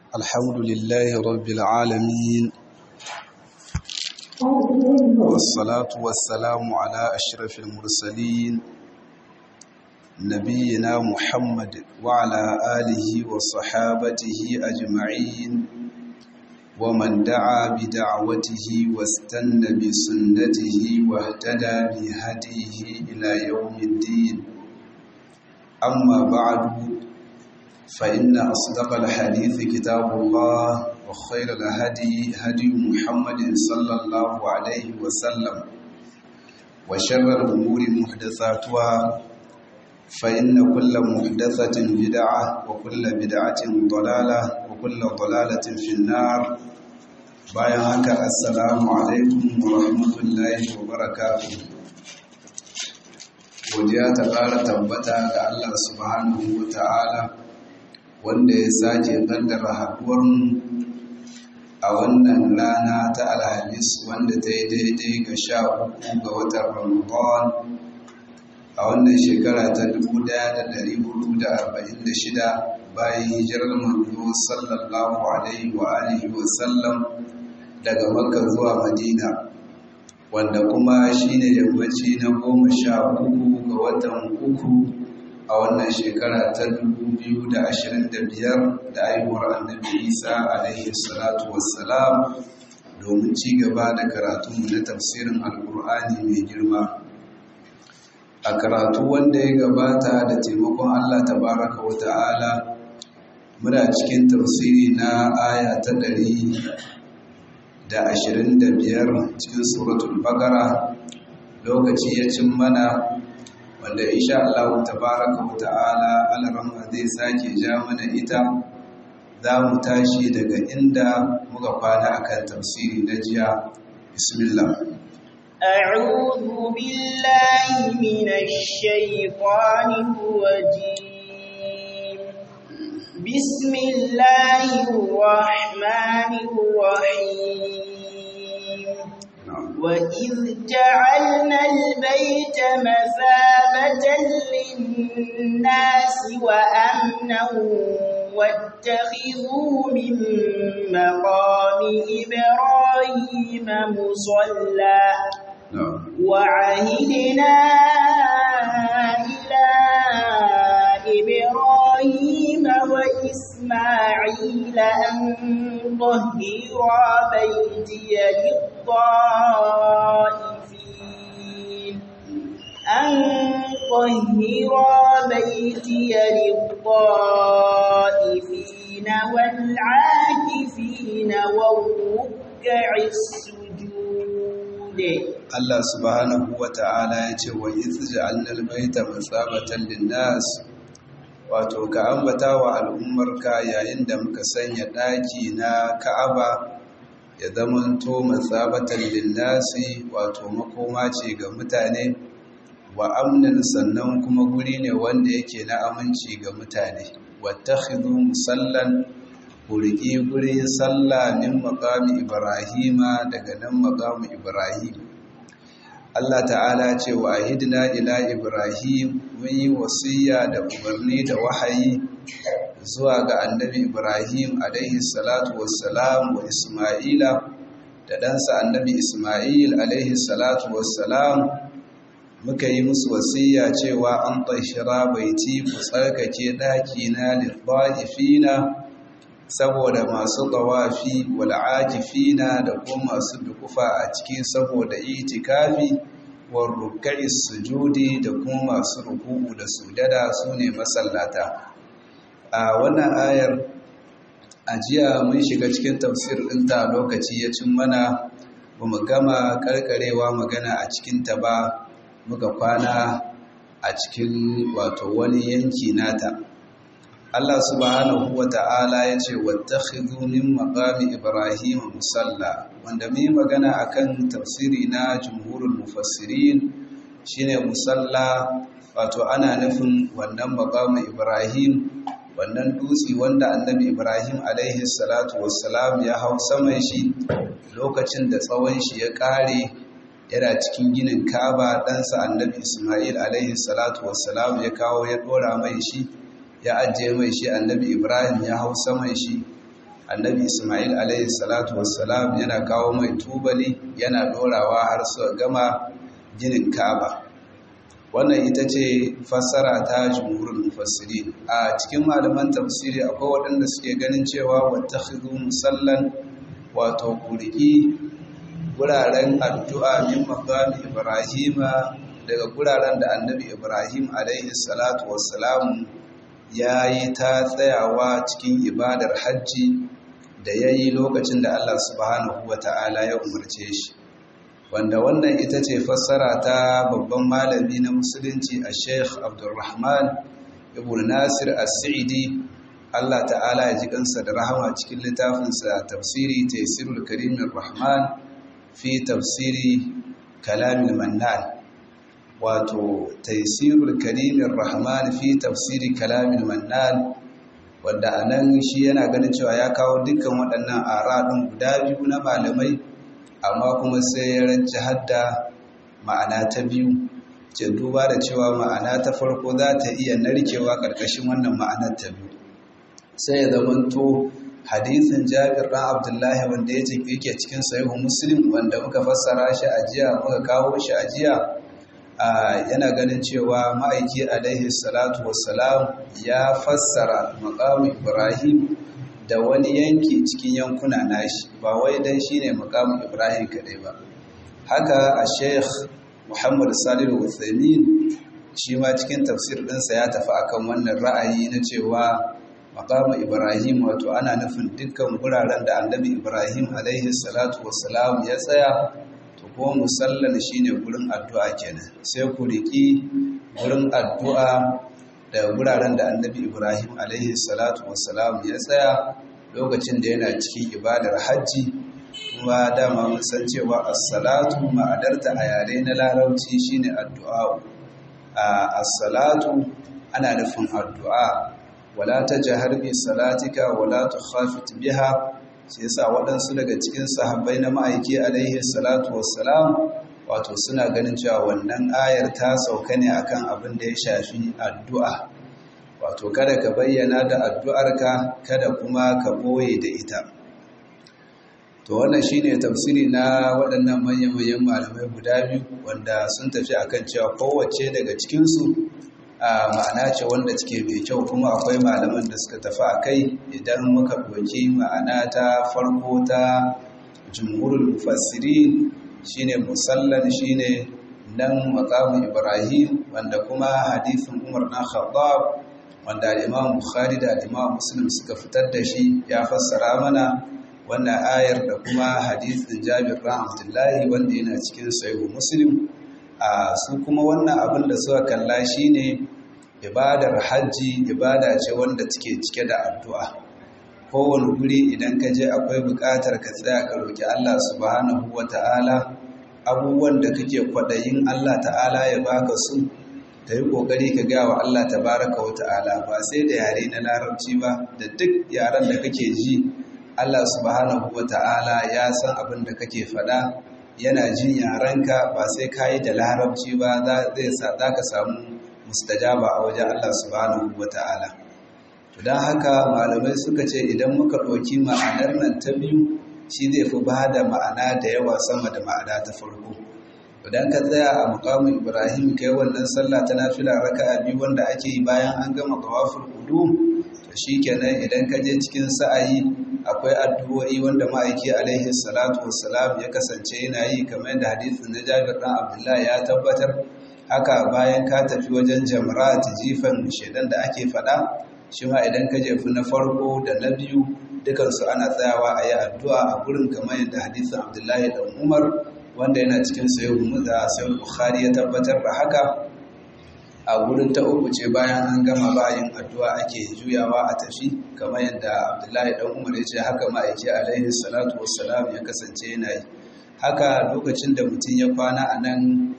الحمد لله رب العالمين والصلاة والسلام على أشرف المرسلين نبينا محمد وعلى آله وصحابته أجمعين ومن دعا بدعوته واستنى بسنته واهتدى بهديه إلى يوم الدين أما بعد فإن أصدق الحديث كتاب الله وخير الهدي هدي محمد صلى الله عليه وسلم وشر الأمور محدثاتها فإن كل محدثة بدعة وكل بدعة ضلالة وكل ضلالة في النار bayan haka assalamu alaikum wa rahmatullahi wa barakatuh godiya ta ƙara tabbata ga Allah subhanahu wa ta'ala wanda ya sake ƙaddara haɗuwarmu a wannan rana ta alhamis wanda ta yi daidai ga sha uku ga watan ramadan a wannan shekara ta 1446 bayan hijirar manzo sallallahu alaihi wa alihi wa sallam daga makka zuwa madina wanda kuma shine yammaci na goma sha uku ga watan uku a wannan shekara ta 2025 da aihuwar annabi isa alaihi salatu wassalam domin ci gaba da karatunmu na tafsirin alkur'ani mai girma a karatu wanda ya gabata da taimakon allah tabaraka wa ta'ala muna cikin tafsiri na aya ta ɗari da ashirin da biyar cikin suratul bagara lokaci ya cin mana wanda insha Allah tabaraka wa ta'ala alaramma zai sake ja mana ita za mu tashi daga inda muka kwana akan tafsiri na jiya bismillah أعوذ بالله من الشيطان الرجيم بسم الله الرحمن الرحيم وإذ جعلنا البيت مثابة للناس وأمنا واتخذوا من مقام إبراهيم مصلى وعهدنا إلى إبراهيم وإسماعيل أن طهرا بيتي للطائفين أن طهرا بيتي للطائفين والعاكفين والركع السجود Allah subhanahu wa ta'ala ya ce wa izja'alna al-baita masabatan lin-nas wato ka ambata wa al'ummarka yayin da muka sanya ɗaki na Ka'aba ya zamanto masabatan lin-nasi wato makoma ce ga mutane wa amnin sannan kuma guri ne wanda yake na aminci ga mutane wattakhidhu musallan kuriki gurin sallah min maqami ibrahima daga nan maqami ibrahim Allah ta'ala ce wa ahidna ila Ibrahim mun yi wasiya da umarni da wahayi zuwa ga annabi Ibrahim alaihi salatu wassalam wa Isma'ila da ɗansa annabi Isma'il alaihi salatu wassalam muka yi musu wasiya cewa an tashira baiti ku tsarkake ɗakina lil saboda masu tawafi wal'akifina da kuma masu dukufa a ciki saboda itikafi war ruk'i sujudi da kuma masu ruku'u da sujada sune masallata a wannan ayar ajiya mun shiga cikin tafsir ɗinta lokaci ya cin mana ba mu gama karkarewa magana a cikinta ba muka kwana a cikin wato wani yanki nata Allah subhanahu wa ta'ala ya ce wattakhidhu min maqami Ibrahim musalla wanda mai magana akan tafsiri na jumhurul mufassirin shine musalla wato ana nufin wannan maqami Ibrahim wannan dutsi wanda annabi Ibrahim alaihi salatu wassalam ya hau saman shi lokacin da tsawon shi ya kare yana cikin ginin Kaaba ɗansa annabi Ismail alaihi salatu wassalam ya kawo ya dora mai shi ya ajiye mai shi annabi ibrahim ya hau saman shi annabi ismail alaihi salatu wassalam yana kawo mai tubali yana dorawa har su gama ginin kaba wannan ita ce fassara ta jumhurin mufassiri a cikin malaman tafsiri akwai waɗanda suke ganin cewa wattakhidhu musallan wato kuriki guraren addu'a min maqami ibrahima daga guraren da annabi ibrahim alaihi salatu wassalam yayi ta tsayawa cikin ibadar hajji da yayi lokacin da Allah subhanahu wata'ala ya umarce shi wanda wannan ita ce fassara ta babban malami na musulunci a sheikh abdulrahman ibn nasir as-sa'idi Allah ta'ala ya ji kansa da rahama cikin littafinsa tafsiri taysirul karimir rahman fi tafsiri kalamil mannan wato taysirul karimir rahman fi tafsiri kalamil mannan wanda anan shi yana ganin cewa ya kawo dukkan waɗannan aradun guda biyu na malamai amma kuma sai ya ranci hadda ma'ana ta biyu ce duba da cewa ma'ana ta farko za ta iya narkewa ƙarƙashin wannan ma'anar ta biyu sai ya zamanto hadisin jabir ɗan abdullahi wanda ya yake cikin sahihu muslim wanda muka fassara shi a jiya muka kawo shi a jiya yana ganin cewa ma'aiki alaihi salatu wassalam ya fassara maqamu ibrahim da wani yanki cikin yankuna nashi ba wai dan shine maqamu ibrahim kadai ba haka a sheikh muhammad salihu uthaymin shi ma cikin tafsir ɗinsa ya tafi akan wannan ra'ayi na cewa maqamu ibrahim wato ana nufin dukkan guraren da annabi ibrahim alaihi salatu wassalam ya tsaya to ko musallan shine gurin addu'a kenan sai ku riki gurin addu'a da guraren da annabi ibrahim alaihi salatu wassalam ya tsaya lokacin da yana cikin ibadar hajji kuma dama mun san cewa as-salatu ma'adarta a yare na larabci shine addu'a as-salatu ana nufin addu'a wala tajhar bi salatika wala tukhafit biha sai yasa waɗansu daga cikin sahabbai na ma'aiki alaihi salatu wassalam wato suna ganin cewa wannan ayar ta sauka ne akan abin da ya shafi addu'a wato kada ka bayyana da addu'arka kada kuma ka boye da ita to wannan shine tafsiri na waɗannan manyan-manyan malamai guda biyu wanda sun tafi akan cewa kowace daga cikinsu a ma'ana ce wanda take mai kyau kuma akwai malaman da suka tafi a kai idan muka ɗauki ma'ana ta farko ta jumhurul mufassirin shine musallan shine nan maqamu ibrahim wanda kuma hadisin umar na khattab wanda imam bukhari da imam muslim suka fitar da shi ya fassara mana wannan ayar da kuma hadisin jabir ran abdullahi wanda yana cikin sahihu muslim a su kuma wannan abin da suka kalla shine ibadar hajji ibada ce wanda take cike da addu'a kowane guri idan ka je akwai buƙatar ka tsaya ka roki Allah subhanahu wata'ala abubuwan da kake kwaɗayin Allah ta'ala ya baka su ka yi ƙoƙari ka gaya wa Allah tabaraka wa ta'ala ba sai da yare na larabci ba da duk yaren da kake ji Allah subhanahu wa ta'ala ya san abin da kake faɗa yana jin yarenka ba sai ka yi da larabci ba za ka samu mustajaba a wajen Allah subhanahu wa ta'ala. don haka malamai suka ce idan muka ɗauki ma'anar nan ta biyu shi zai fi ba da ma'ana da yawa sama da ma'ana ta farko. idan ka tsaya a mukamin ibrahim kai wannan sallah ta nafila raka'a biyu wanda ake yi bayan an gama tawaful qudum to shikenan idan ka je cikin sa'ayi akwai addu'o'i wanda ma'aiki alaihi salatu wassalam ya kasance yana yi kamar yadda hadisin na Jabir dan Abdullahi ya tabbatar haka bayan ka tafi wajen jamrat jifan shedan da ake fada shi ma idan ka jefi na farko da na biyu dukansu ana tsayawa a yi addu'a a gurin kamar yadda hadisin Abdullahi dan Umar wanda yana cikin sayo da sayo bukhari ya tabbatar da haka a wurin ta uku ce bayan an gama bayin addu'a ake juyawa a tafi kamar yadda abdullahi dan umar ya ce haka ma'aiki alaihi salatu wassalam ya kasance yana yi haka lokacin da mutum ya kwana a nan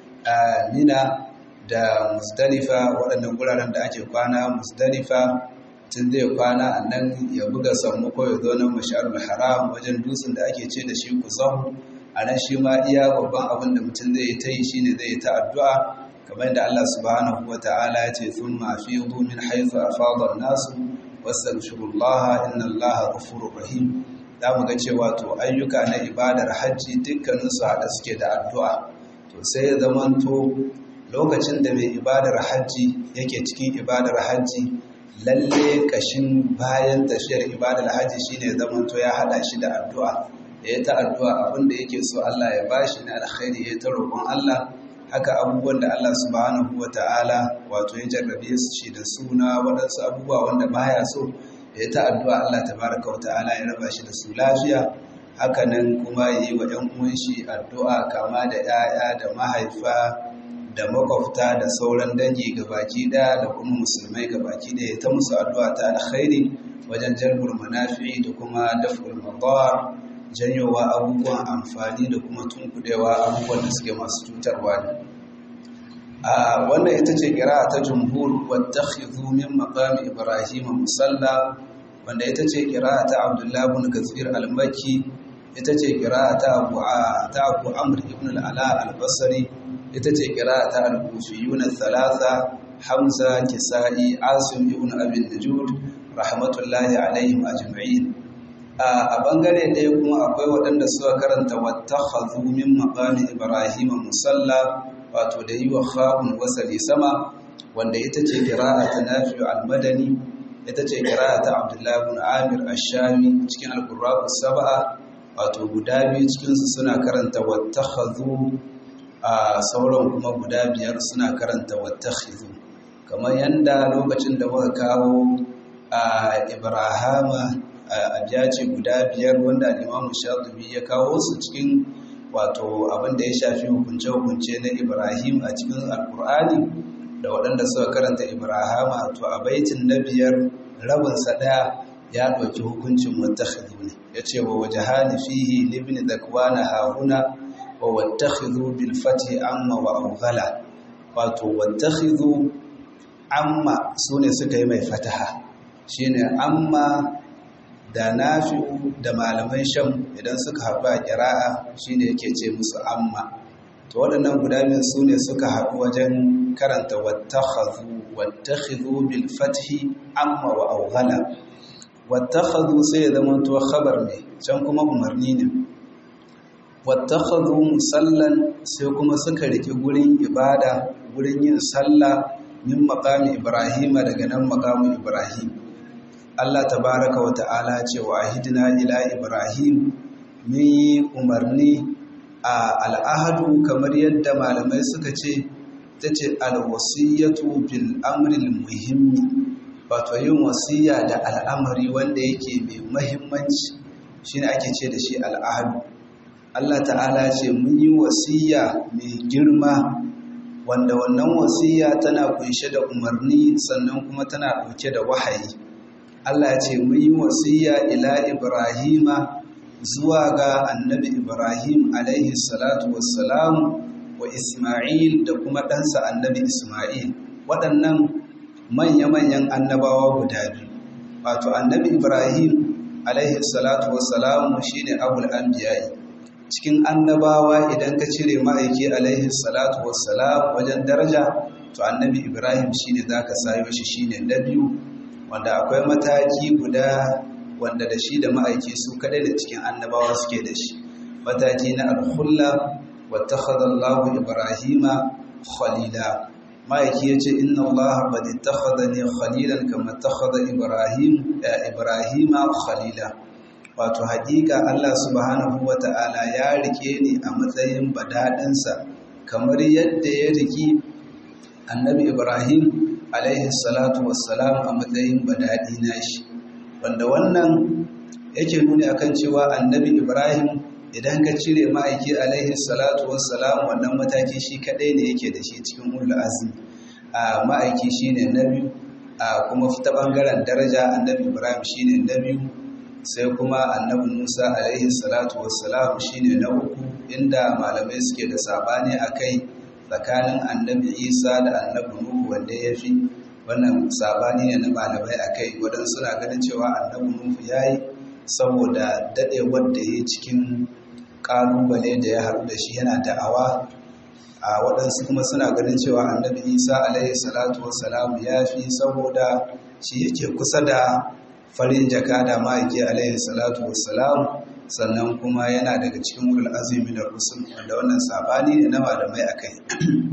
mina da musdalifa waɗannan guraren da ake kwana musdalifa tun zai kwana a nan ya buga sammako ya zo nan masharul haram wajen dutsen da ake ce da shi kusahu a nan shi ma iya babban abin da mutum zai ta yi shi ne zai ta addu'a kamar yadda Allah subhanahu wa ta'ala ya ce sun mafi min haifu a fadar nasu wastaghfirullah innallaha ghafurur rahim zamu ga cewa to ayyuka na ibadar hajji dukkanin su hada suke da addu'a to sai ya zamanto lokacin da mai ibadar hajji yake cikin ibadar hajji lalle kashin bayan tafiyar ibadar hajji shine zamanto ya hada shi da addu'a ya ta addu'a abinda yake so Allah ya bashi na alkhairi ya ta roƙon Allah haka abubuwan da Allah subhanahu wata'ala wato ya jarrabe su shi da suna waɗansu abubuwa wanda baya so ya ta addu'a Allah tabaraka wata'ala ya raba shi da su lafiya haka nan kuma ya yi wa ‘yan uwan shi addu'a kama da ‘ya'ya da mahaifa da makwabta da sauran dangi gabaki ɗaya da kuma musulmai gabaki ɗaya ta musu addu'a ta alkhairi wajen jalbur manafi da kuma daf'ul madar janyowa abubuwan amfani da kuma tunkudewa abubuwan da suke masu cutarwa ne a wannan ita ce kira ta jumhur wadda min maqami ibrahim musalla wanda ita ce kira ta abdullah ibn kathir al-makki ita ce kira ta abu ta abu amr ibn al-ala al-basri ita ce kira ta al-kufiyun thalatha hamza kisai asim ibn abi najud rahmatullahi alaihim ajma'in a bangare ɗaya kuma akwai waɗanda suka karanta wattakhadhu min maqami ibrahim musalla wato da yi wa kha'un wasali sama wanda ita ce qira'a ta nafi'u al-madani ita ce qira'a ta abdullah ibn amir ash-shami cikin al-qurra sab'a wato guda biyu cikin su suna karanta wattakhadhu a sauran kuma guda biyar suna karanta wattakhidhu kamar yanda lokacin da muka kawo a ibrahama a ce guda biyar wanda limamu shatubi ya kawo su cikin wato abin da ya shafi hukunce-hukunce na ibrahim a cikin alkur'ani da waɗanda suka karanta ibrahama to a baitin na biyar rabinsa ɗaya ya ɗauki hukuncin wattakhidhu ne ya ce wa waje hali fihi libni zakwana haruna wa wattakhidhu bil fati amma wa awghala wato wattakhidhu amma sune suka yi mai fataha shine amma da nafi'u da malaman sham idan suka haɗu a ƙira'a shine yake ce musu amma to waɗannan guda biyu su ne suka haɗu wajen karanta wattakhadhu wattakhidhu bil fathi amma wa awghala wattakhadhu sai ya zama to khabar ne can kuma umarni ne wattakhadhu musallan sai kuma suka riki gurin ibada gurin yin sallah min maqami ibrahima daga nan maqamin ibrahim Allah tabaraka wa ta'ala ce wa ahidina ila Ibrahim mun yi umarni a al'ahadu kamar yadda malamai suka ce ta ce alwasiyatu bil amril muhimmi wato yin wasiya da al'amari wanda yake mai mahimmanci shine ake ce da shi al'ahadu Allah ta'ala ce mun yi wasiya mai girma wanda wannan wasiya tana kunshe da umarni sannan kuma tana ɗauke da wahayi Allah ce mun yi wasiya ila Ibrahima zuwa ga annabi Ibrahim alaihi salatu wassalam wa Ismail da kuma ɗansa annabi Ismail waɗannan manya-manyan annabawa guda biyu wato annabi Ibrahim alaihi salatu wassalam shine abul anbiya'i cikin annabawa idan ka cire ma'aiki alaihi salatu wassalam wajen daraja to annabi Ibrahim shine zaka sayo shi shine na biyu wanda akwai mataki guda wanda da shi da ma'aiki su kadai da cikin annabawa suke da shi mataki na alhulla wattakhadha Allahu Ibrahima khalila ma'aiki yace inna Allah qad ittakhadhani khalilan kama ittakhadha Ibrahim Ibrahima khalila wato hakika Allah subhanahu wata'ala ya rike ni a matsayin badadinsa kamar yadda ya riki annabi Ibrahim alaihi salatu wassalam a matsayin badadi nashi wanda wannan yake nuni akan cewa annabi Ibrahim idan ka cire ma'aiki alaihi salatu wassalam wannan mataki shi kadai ne yake da shi cikin ulul azmi a ma'aiki shine na biyu a kuma ta bangaren daraja annabi Ibrahim shine na biyu sai kuma annabi Musa alaihi salatu wassalam shine na uku inda malamai suke da sabani akai tsakanin annabi Isa da annabi Nuhu wanda ya fi wannan sabani ne na malamai akai wadan suna ganin cewa annabi Nuhu yayi saboda dadewar da ya cikin kalubale da ya haɗu da shi yana da'awa a waɗansu kuma suna ganin cewa annabi isa alaihi salatu wassalam ya fi saboda shi yake kusa da farin jaka da ma'aiki alaihi salatu wassalam sannan kuma yana daga cikin wurin azumi da rusul wanda wannan sabani ne na malamai a kai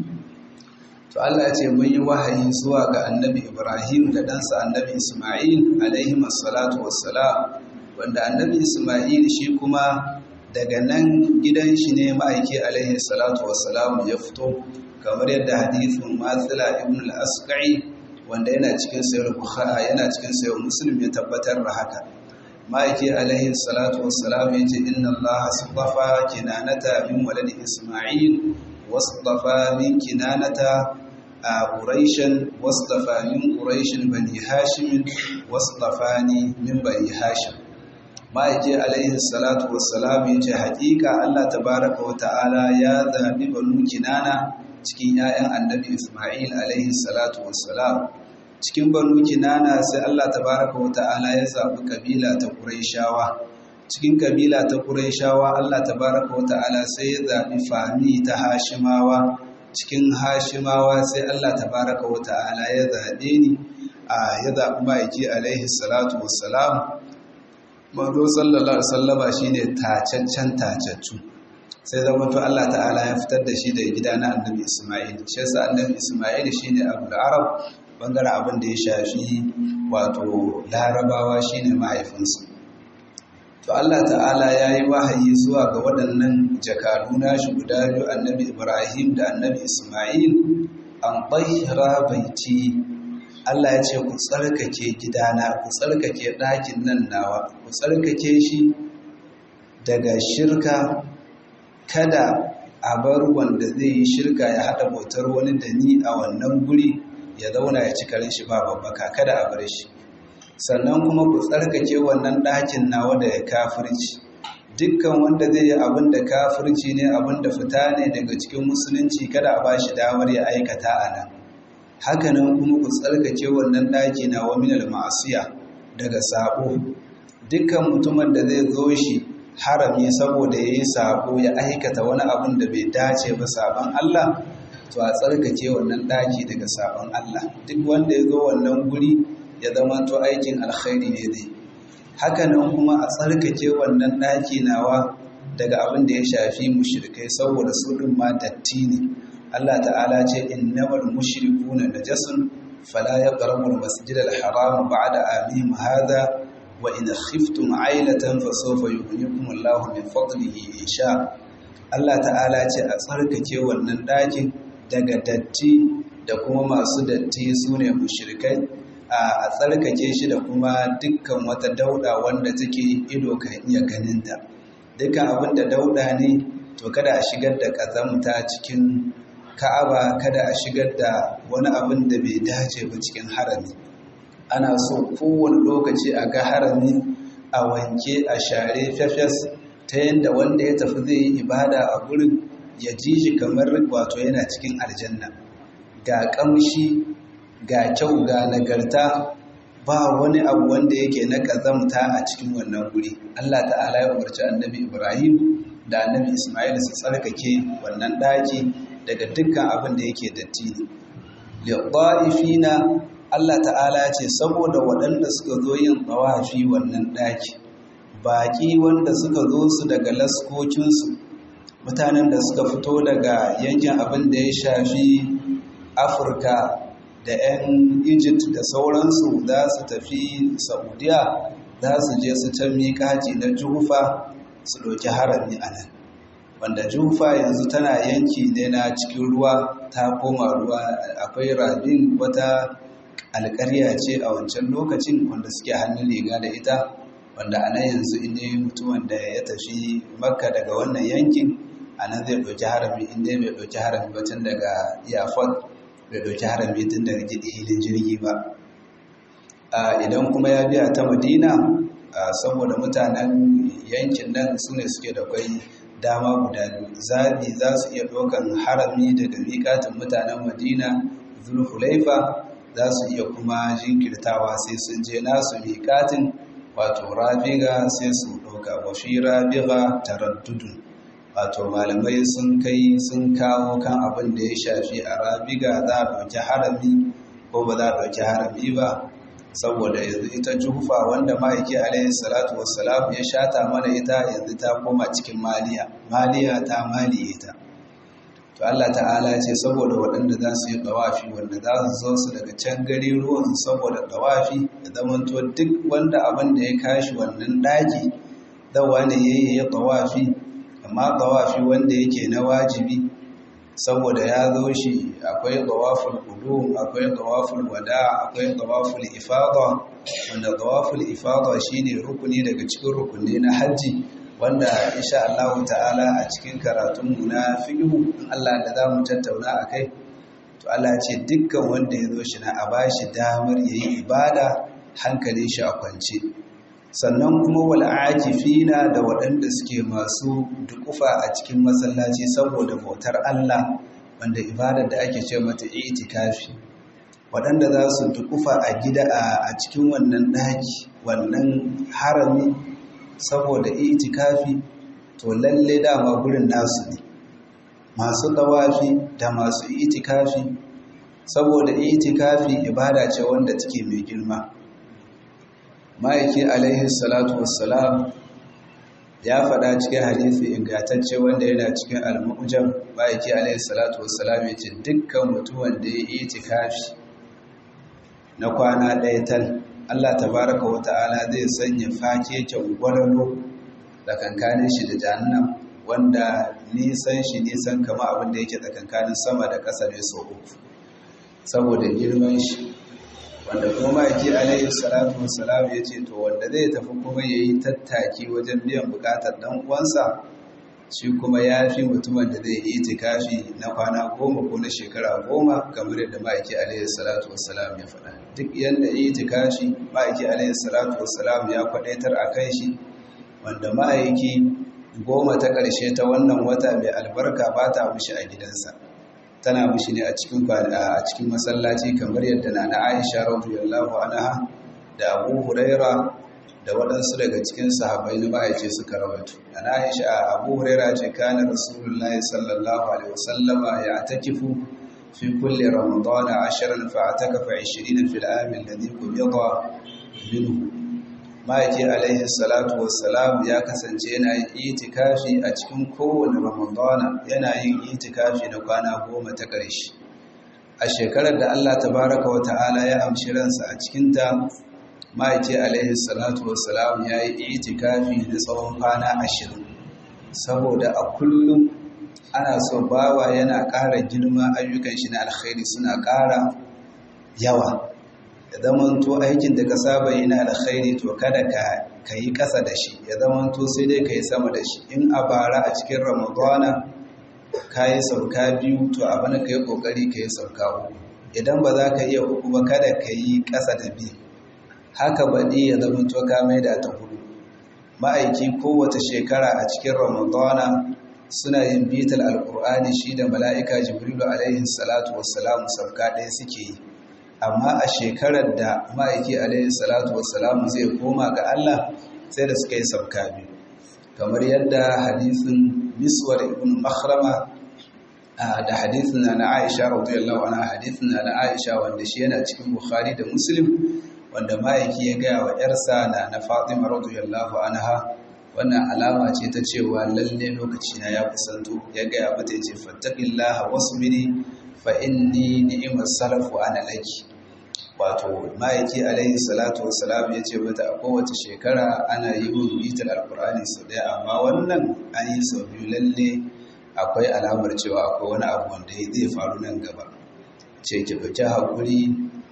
to Allah ya ce mun yi wahayi zuwa ga annabi ibrahim da ɗansa annabi isma'il alaihi salatu wassalam wanda annabi isma'il shi kuma daga nan gidan shi ne ma'aiki alaihi salatu wassalam ya fito kamar yadda hadithin matsala ibn al-asqai wanda yana cikin sayar bukhari yana cikin sayar muslim ya tabbatar da haka ma'aiki alaihi salatu wassalam ya ce inna allah astafa kinanata min walad isma'il wastafa min kinanata quraishan wastafa min quraishin bani hashim wastafani min bani hashim ma'aiki alaihi salatu wassalam ya ce haƙiƙa Allah tabaraka wa ta'ala ya zaɓi banu kinana cikin 'ya'yan annabi Ismail alaihi salatu wassalam cikin banu kinana sai Allah tabaraka wa ta'ala ya zaɓi kabila ta Qurayshawa cikin kabila ta Qurayshawa Allah tabaraka wa ta'ala sai ya zaɓi fami ta Hashimawa cikin Hashimawa sai Allah tabaraka wa ta'ala ya zaɓe ni a ya zaɓi ma'aiki alaihi salatu wassalam manzo sallallahu alaihi wasallama shine tacaccen tacaccu sai zama to Allah ta'ala ya fitar da shi daga gida na annabi Isma'il shi yasa annabi Isma'il shine abul arab bangaren abin da ya shafi wato larabawa shine mahaifinsa to Allah ta'ala ya yi wahayi zuwa ga waɗannan jakadu nashi guda biyu annabi Ibrahim da annabi Isma'il an tahira baiti Allah ya ce ku tsarkake gidana ku tsarkake ɗakin nan nawa ku tsarkake shi daga shirka kada a bar wanda zai yi shirka ya haɗa bautar wani da ni a wannan guri ya zauna ya ci karin shi ba babbaka kada a bar shi sannan kuma ku tsarkake wannan ɗakin nawa da ya kafirci dukkan wanda zai yi abin da kafirci ne abin da fita ne daga cikin musulunci kada a ba shi damar ya aikata a nan hakanan kuma ku tsarkake wannan ɗaki na wa minal ma'asiya daga sabo dukkan mutumin da zai zo shi harami saboda ya yi sabo ya aikata wani abin da bai dace ba sabon Allah to a tsarkake wannan ɗaki daga sabon Allah duk wanda ya zo wannan guri ya zama to aikin alkhairi ne dai hakanan kuma a tsarkake wannan ɗaki nawa daga abin da ya shafi mushrikai saboda su ɗin ma datti ne Allah ta'ala ce innamal mushrikuna najasun fala yaqrabu al-masjid al-haram ba'da amihim hadha wa in khiftum 'ailatan fasawfa yughnikum Allahu min fadlihi insha Allah ta'ala ce a tsarkake wannan dakin daga datti da kuma masu datti sune mushrikai a tsarkake shi da kuma dukkan wata dauda wanda take ido kan iya ganinta dukkan abin da dauda ne to kada a shigar da kazamta cikin ka'aba kada a shigar da wani abin da bai dace ba cikin harami ana so kowane lokaci a ga harami a wanke a share fefes ta yadda wanda ya tafi zai yi ibada a gurin ya ji shi kamar wato yana cikin aljanna ga kamshi ga kyau ga nagarta ba wani abu wanda yake na ƙazamta a cikin wannan guri Allah ta'ala ya umarci annabi Ibrahim da annabi Ismail su tsarkake wannan ɗaki daga dukkan abin da yake datti ne liqa'ifina Allah ta'ala ce saboda waɗanda suka zo yin tawafi wannan ɗaki baƙi wanda suka zo su daga laskokinsu mutanen da suka fito daga yankin abin da ya shafi Afirka da 'yan Egypt da sauransu za su tafi Saudiya za su je su can miƙaci na Jufa su ɗauki harami a nan wanda jufa yanzu tana yanki ne na cikin ruwa ta koma ruwa akwai rabin wata alƙarya ce a wancan lokacin wanda suke hannun riga da ita wanda a nan yanzu inda mutumin da ya tafi makka daga wannan yankin a nan zai ɗauki harami inda bai ɗauki harami ba tun daga iyafon bai ɗauki harami tun daga hilin jirgi ba idan kuma ya biya ta madina saboda mutanen yankin nan su ne suke da kwai dama guda biyu zabi za su iya ɗaukan harami daga miƙatin mutanen madina zulhulaifa za su iya kuma jinkirtawa sai sun je nasu miƙatin wato rabiga sai su ɗauka wafi rabiga taraddudun wato malamai sun kai sun kawo kan abin da ya shafi a rabiga za a ɗauki harami ko ba za a ɗauki harami ba saboda yanzu ita jufa wanda ma'aiki alaihi salatu wassalam ya shata mana ita yanzu ta koma cikin maliya maliya ta maliye ta to Allah ta'ala ce saboda waɗanda za su yi ɗawafi wanda za su zo su daga can gari ruwan saboda ɗawafi da zamanto duk wanda abin da ya kashi wannan ɗaki dawa ne ya yi ya ɗawafi amma ɗawafi wanda yake na wajibi saboda ya zo shi akwai ɗawaful ƙudu akwai ɗawaful wada akwai ɗawaful ifada wanda ɗawaful ifada shine rukuni daga cikin rukuni na hajji wanda insha Allah ta'ala a cikin karatunmu na fiqhu Allah da za mu tattauna akai to Allah ya ce dukkan wanda ya zo shi na a bashi damar yayi ibada hankalin shi a kwance sannan kuma wal akifina da waɗanda suke masu dukufa a cikin masallaci saboda bautar Allah wanda ibadar da ake ce mata itikafi waɗanda za su dukufa a gida a cikin wannan ɗaki wannan harami saboda itikafi to lalle dama gurin nasu ne masu dawafi da masu itikafi saboda itikafi ibada ce wanda take mai girma ma'aiki alaihi salatu wassalam ya faɗa cikin hadisi ingantacce wanda yana cikin al-mu'jam ma'aiki alaihi salatu wassalam ya ce dukkan mutumin da ya itikafi na kwana ɗaya tal Allah tabaraka wa ta'ala zai sanya fakeken gwarano tsakankanin shi da jahannam wanda nisan shi nisan kama abin da yake tsakankanin sama da ƙasa ne sau uku saboda girman shi wanda kuma ma'aiki alaihi salatu wassalam ya ce to wanda zai tafi kuma ya yi tattaki wajen biyan bukatar ɗan uwansa shi kuma ya fi mutumin da zai yi tikafi na kwana goma ko na shekara goma kamar yadda ma'aiki alaihi salatu wassalam ya faɗa duk yadda yi tikafi ma'aiki alaihi salatu wassalam ya kwaɗaitar a kan shi wanda ma'aiki goma ta ƙarshe ta wannan wata mai albarka ba ta mushi a gidansa tana mushi ne a cikin a cikin masallaci kamar yadda na na Aisha radiyallahu anha da Abu Huraira da waɗansu daga cikin sahabbai na ma'aice suka rawaito ana aisha abu huraira ce kana rasulullahi sallallahu alaihi wasallama ya takifu fi kulli ramadana ashirin fa atakafa 20 fil am alladhi qubida minhu ma'aiki alaihi salatu wassalam ya kasance yana yin itikafi a cikin kowane ramadana yana yin itikafi na kwana goma ta ƙarshe a shekarar da Allah tabaraka wa ta'ala ya amshi ransa a cikinta ma'aiki alaihi salatu wassalam ya yi itikafi da tsawon kwana ashirin saboda a kullum ana so bawa yana ƙara girma ayyukan shi na alkhairi suna ƙara yawa ya zamanto aikin da ka saba yi na alkhairi to kada ka yi ƙasa da shi ya zamanto sai dai ka yi sama da shi in a bara a cikin ramadana ka yi sauka biyu to abin ka yi ƙoƙari ka yi sauka uku idan ba za ka iya uku ba kada ka yi ƙasa da biyu haka baɗi ya zama to ka mai da ta hudu ma'aiki kowace shekara a cikin ramadana suna yin bitar alkur'ani shi da mala'ika jibrilu alaihi salatu wassalamu sauka ɗaya suke yi amma a shekarar da ma'aiki alaihi salatu wassalamu zai koma ga allah sai da suka yi sauka biyu kamar yadda hadisin miswar ibn makhrama da hadisin na aisha radiyallahu anha hadisin na aisha wanda shi yana cikin bukhari da muslim wanda ma'aiki ya gaya wa ‘yarsa na na Fatima radiyallahu anha wannan alama ce ta cewa lalle lokaci na ya kusanto ya gaya mata ya ce fattaqillaha wasbiri fa inni ni'mas salafu ana laki wato ma'aiki alaihi salatu wassalam ya ce mata a kowace shekara ana yi min bitar alkur'ani sau ɗaya amma wannan an yi sau biyu lalle akwai alamar cewa akwai wani abu wanda zai faru nan gaba ce ki ɗauki haƙuri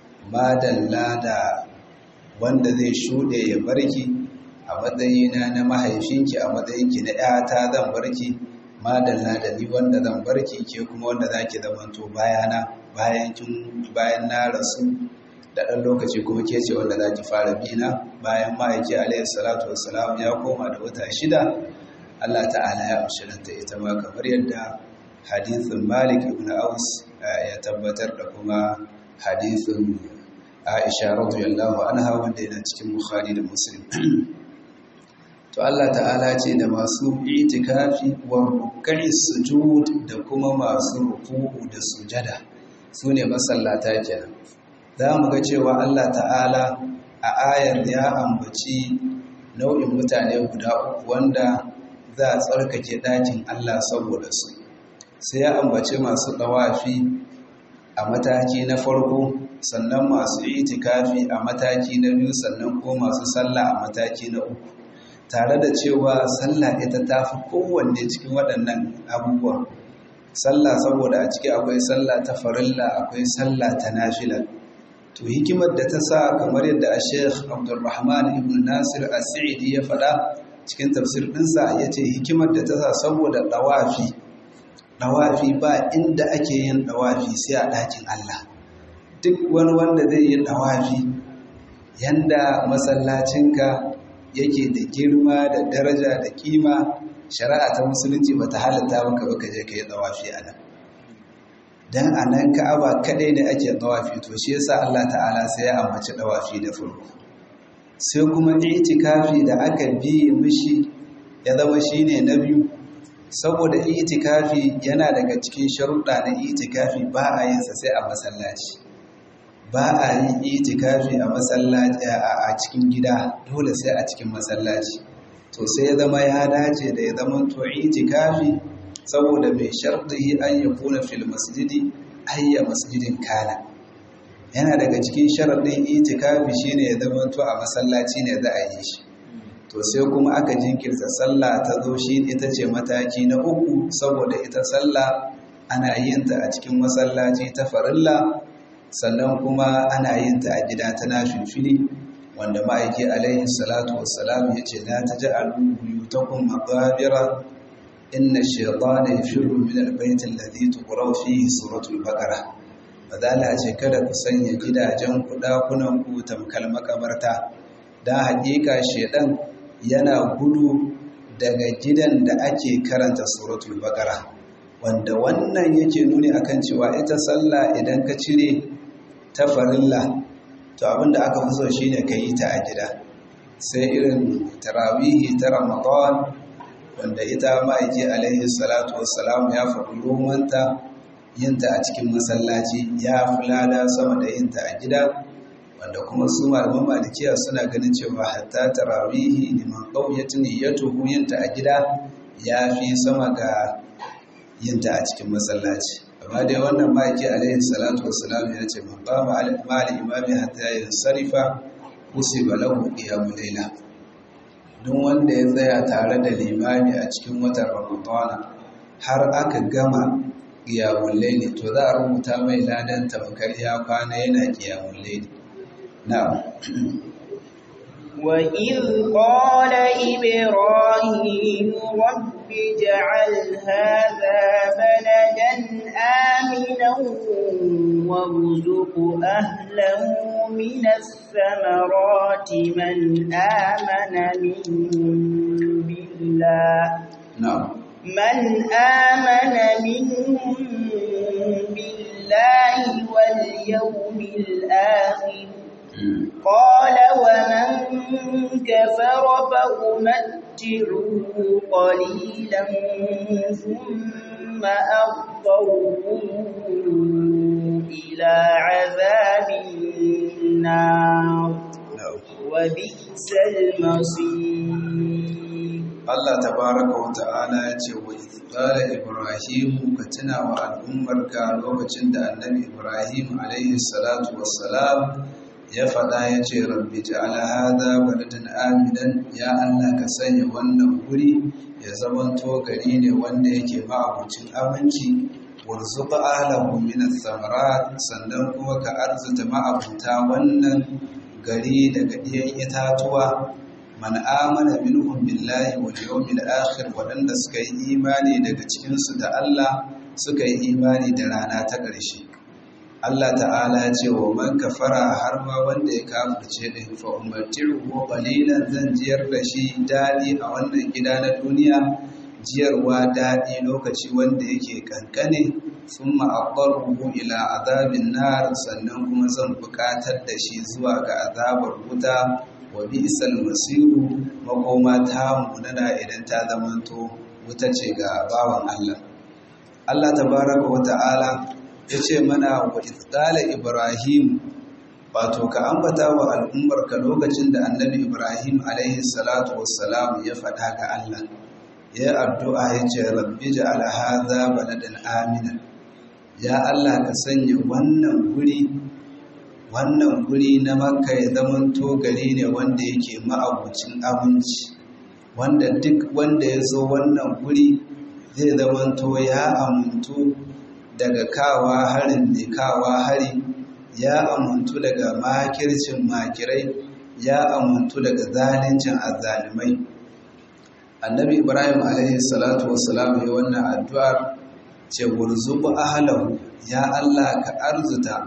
madalla da wanda zai shuɗe ya barki a matsayina na mahaifinki a matsayinki na ‘yata zan barki madalla da ni wanda zan barki ke kuma wanda za ki zamanto bayana bayan na rasu da ɗan lokaci kuma ke ce wanda za ki fara bina bayan ma'aiki alayhi salatu wassalam ya koma da wata shida Allah ta'ala ya amshiranta ita ma kamar yadda hadithin malik ibn aus ya tabbatar da kuma hadithin aisha radiyallahu anha wanda yana cikin bukhari da muslim to Allah ta'ala ce da masu itikafi wa ruk'i sujud da kuma masu ruku'u da sujada su ne masallata kenan za mu ga cewa Allah ta'ala a ayar ya ambaci nau'in mutane guda uku wanda za a tsarkake ɗakin Allah saboda su sai ya ambaci masu ɗawafi a mataki na farko sannan masu itikafi a mataki na biyu sannan ko masu sallah a mataki na uku tare da cewa sallah ita ta fi kowanne cikin waɗannan abubuwa sallah saboda a ciki akwai sallah ta farilla akwai sallah ta nafila to hikimar da ta sa kamar yadda a sheikh abdulrahman ibn nasir as-sa'idi ya faɗa cikin tafsir ɗinsa ya ce hikimar da ta sa saboda ɗawafi ɗawafi ba inda ake yin ɗawafi sai a ɗakin Allah duk wani wanda zai yi ɗawafi yanda masallacinka yake da girma da daraja da kima shari'a ta musulunci ba ta halatta maka ba ka je ka yi ɗawafi a nan don a nan ka'aba kaɗai ne ake ɗawafi to shi yasa Allah ta'ala sai ya ambaci ɗawafi da farko sai kuma itikafi da aka biye mishi ya zama shine na biyu saboda itikafi yana daga cikin sharuɗa na itikafi ba a yin sa sai a masallaci ba a yin itikafi a masallaci a cikin gida dole sai a cikin masallaci to sai ya zama ya dace da ya zama to itikafi saboda mai sharɗi an ya kuna fil masjidi ayya masjidin kana yana daga cikin sharaɗin itikafi shine ya zama to a masallaci ne za a yi shi to sai kuma aka jinkirta sallah ta zo shi ita ce mataki na uku saboda ita sallah ana yin ta a cikin masallaci ta farilla sannan kuma ana yin ta a gida ta nafilfili wanda ma'aiki alaihi salatu wassalam ya ce la taj'alu buyutakum maqabira inna ash-shaytana yafirru min al-bayt alladhi tuqra fihi suratul baqara badala ce kada ku sanya gidajen ku dakunan ku tamkal makabarta dan hakika shedan yana gudu daga gidan da ake karanta suratul baqara wanda wannan yake nuni akan cewa ita sallah idan ka cire ta farilla to abinda aka fi so shine ka yi ta a gida sai irin tarawihi ta ramadan wanda ita ma'aiki alaihi salatu wassalamu ya faɗi romanta yinta a cikin masallaci ya fi lada sama da yinta a gida wanda kuma su malaman malikiya suna ganin cewa hatta tarawihi liman qauyatun niyyatuhu yinta a gida ya fi sama ga yinta a cikin masallaci amma dai wannan ma'aiki alaihi salatu wassalam ya ce man qama ma'al imami hatta yansarifa usiba lahu qiyamul layla duk wanda ya tsaya tare da limami a cikin watan ramadana har aka gama qiyamul layli to za a rubuta mai ladan tamkar ya kwana yana qiyamul layli na'am وإذ قال إبراهيم رب اجعل هذا بلدا آمنا وارزق أهله من الثمرات من آمن منهم بالله na'am من آمن منهم بالله واليوم الآخر قال ومن كفر فأمتعه قليلا ثم أضطره إلى عذاب النار na'am وبئس المصير Allah tabaraka wa ta'ala ya ce wa qala ibrahim ka tuna wa al'ummarka lokacin da annabi ibrahim alaihi salatu wassalam ya faɗa ya ce rabbi ja'ala hadha baladan aminan ya Allah ka sanya wannan guri ya zamanto gari ne wanda yake ma'abucin aminci warzuqa ahlahu min ath-thamarat sannan kuma ka arzuta ma'abuta wannan gari daga ɗiyan itatuwa man amana minhum billahi wal yawmil akhir wadanda suka yi imani daga cikin su da Allah suka yi imani da rana ta ƙarshe Allah ta'ala ya ce wa man kafara har ma wanda ya kafirce din fa ummatiru qalilan zan jiyar da shi dadi a wannan gida na duniya jiyarwa dadi lokaci wanda yake kankane thumma aqarruhu ila azabin nar sannan kuma zan buƙatar da shi zuwa ga azabar wuta wa bi'sal masiru makoma ta munana idan ta zamanto wuta ce ga bawan Allah Allah tabaraka wa ta'ala yace mana wa idqala ibrahim wato ka ambata wa al'ummar ka lokacin da annabi ibrahim alaihi salatu wassalam ya faɗa ga Allah ya addu'a yace rabbi ja'al hadha baladan aminan ya Allah ka sanya wannan guri wannan guri na makka ya zamanto gari ne wanda yake ma'abucin abinci wanda duk wanda ya zo wannan guri zai zamanto ya amuntu daga kawa harin mai kawa hari ya amuntu daga makircin makirai ya amuntu daga zalincin azalimai annabi ibrahim alaihi salatu wassalam ya wannan addu'ar ce wurzubu ahlahu ya allah ka arzuta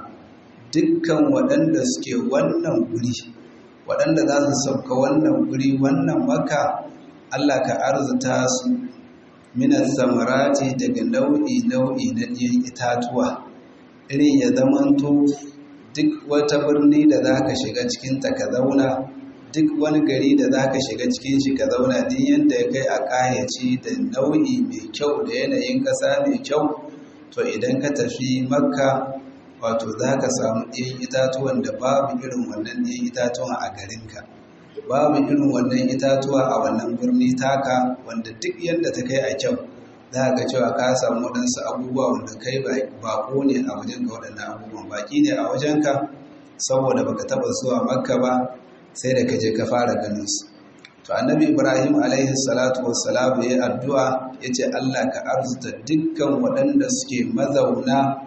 dukkan waɗanda suke wannan guri waɗanda za su sauka wannan guri wannan maka Allah ka arzuta su minas samarati daga nau'i nau'i na ɗiyan itatuwa irin ya zamanto duk wata birni da za ka shiga cikinta ka zauna duk wani gari da za ka shiga cikin shi ka zauna duk yadda ya kai a ƙayaci da nau'i mai kyau da yanayin ƙasa mai kyau to idan ka tafi makka wato za ka samu ɗiyan itatuwan da babu irin wannan ɗiyan itatuwan a garinka babu irin wannan itatuwa a wannan birni taka wanda duk yadda ta kai a kyau za ka cewa ka samu waɗansu abubuwa wanda kai baƙo ne a wajenka waɗannan abubuwan baƙi ne a wajenka saboda baka taɓa zuwa makka ba sai da ka je ka fara ganin su to annabi ibrahim alaihi salatu wassalam ya addu'a ya ce allah ka arzuta dukkan waɗanda suke mazauna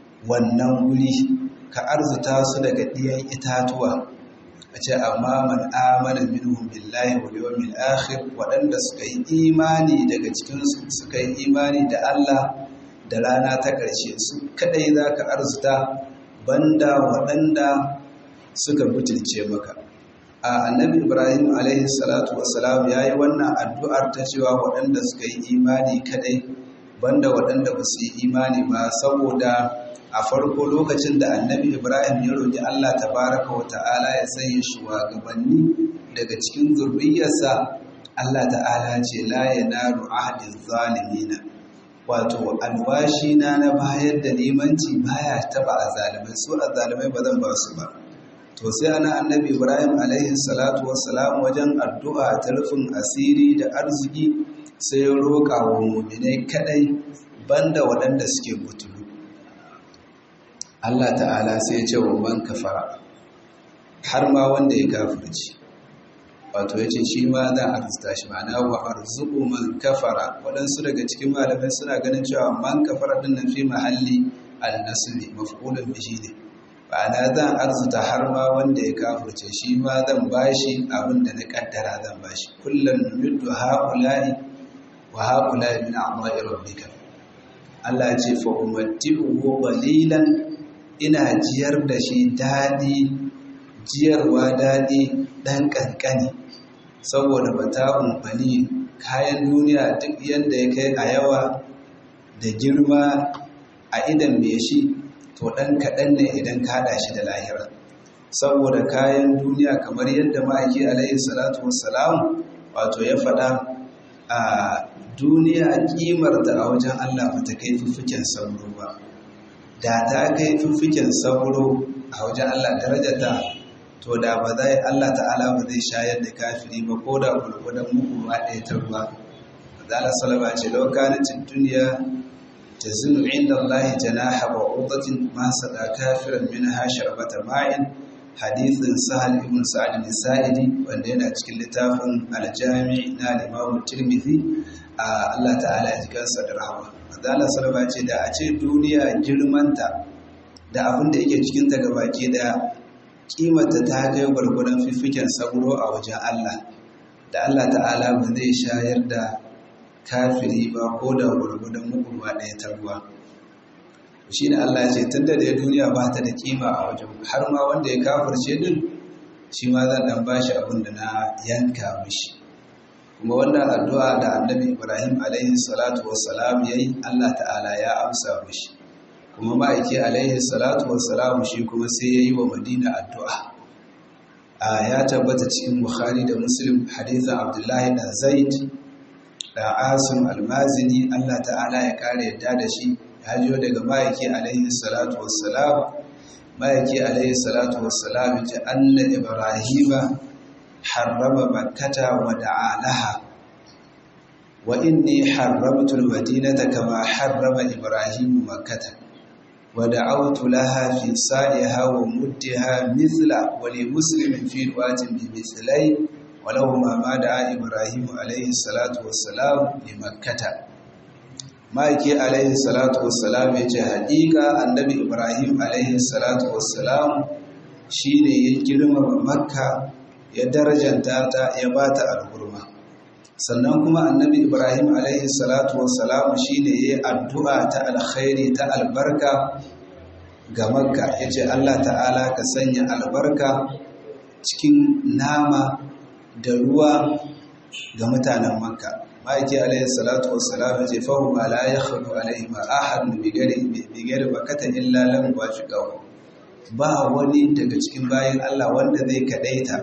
wannan guri ka arzuta su daga ɗiyan itatuwa a ce amma man amana minhum billahi wal yawmil akhir waɗanda suka yi imani daga cikin su suka yi imani da Allah da rana ta ƙarshe su kadai zaka arzuta banda waɗanda suka butulce maka a annabi ibrahim alaihi salatu wassalam yayi wannan addu'ar ta cewa waɗanda suka yi imani kadai banda waɗanda ba su yi imani ba saboda a farko lokacin da annabi ibrahim ya roƙi allah tabaraka wa ta'ala ya sanya shugabanni daga cikin zurriyarsa allah ta'ala ce la yanaru ahdi zalimina wato alwashi na na bayar da limanci baya taba azalimai su azalimai ba zan ba su ba to sai ana annabi ibrahim alaihi salatu wassalam wajen addu'a ta rufin asiri da arziki sai ya roƙa wa muminai kadai banda waɗanda suke butulu Allah ta'ala sai ya ce wa man kafara har ma wanda ya kafirci wato ya ce shi ma za a arzuta shi ma'ana wa arzuku man kafara waɗansu daga cikin malamai suna ganin cewa man kafara din nan fi mahalli al-nasli maf'ulun bihi ne ma'ana zan arzuta har ma wanda ya kafirce shi ma zan bashi abin da na kaddara zan bashi kullum yuddu ha'ula'i wa ha'ula'i min a'ma'i rabbika Allah ya ce fa umatti'uhu qalilan ina jiyar da shi daɗi jiyarwa daɗi ɗan ƙanƙani saboda ba ta umfani kayan duniya duk yadda ya kai a yawa da girma a idan mai shi to ɗan kaɗan ne idan ka haɗa shi da lahira saboda kayan duniya kamar yadda ma'aiki alaihi salatu wassalam wato ya faɗa a duniya ƙimarta a wajen allah ba ta kai fuffuken sauro ba da ta kai fiffiken sauro a wajen Allah darajata to da ba zai Allah ta'ala ba zai shayar da kafiri ba ko da gurgudan muku ba ɗaya ta ruwa zala salama ce lokacin duniya ta zinu inda Allah janaha wa udatin ma sada kafiran min hashar bata ma'in hadithin sahal ibn sa'ad nisa'idi wanda yana cikin littafin aljami na limamu tirmidhi a Allah ta'ala ya ji kansa da rahama Azala Salama ce da a ce duniya girmanta da abin da yake cikinta ga baki daya kimanta ta kai gwargwadon fifiken sauro a wajen Allah da Allah ta'ala ba zai shayar da kafiri ba ko da gwargwadon mukulwa ɗaya ta ruwa shi ne Allah ce tun da dai duniya ba ta da kima a wajen har ma wanda ya kafirce din shi ma zan dan bashi abin da na yanka mishi kuma wannan addu'a da annabi ibrahim alaihi salatu wassalam ya yi allah ta'ala ya amsa mishi kuma ma'aiki alaihi salatu wassalam shi kuma sai ya yi wa madina addu'a ya tabbata cikin bukhari da muslim hadithan abdullahi dan zaid da asim almazini allah ta'ala ya kare yadda da shi ya jiyo daga ma'aiki alaihi salatu wassalam ma'aiki alaihi salatu wassalam ya ce anna ibrahima harrama makkata wa da'alaha wa inni harramtu almadinata kama harrama ibrahimu makkata wa da'awtu laha fi sa'iha wa muddiha mithla wa li muslimin fi riwayatin bi mithlai wa lahu ma ma da'a ibrahimu alaihi salatu wassalam li makkata ma'aiki alaihi salatu wassalam ya ce haƙiƙa annabi ibrahim alaihi salatu wassalam shi ne ya girmama makka ya darajanta ta ya ba ta al'urma sannan kuma annabi ibrahim alaihi salatu wassalam shi ne ya yi addu'a ta alkhairi ta albarka ga makka ya ce allah ta'ala ka sanya albarka cikin nama da ruwa ga mutanen makka ma'aiki alaihi salatu wassalam ce fahu ma la yakhlu alaihi ma ahad bi gari bi gari bakata illa lam wafiqahu ba wani daga cikin bayan Allah wanda zai kadaita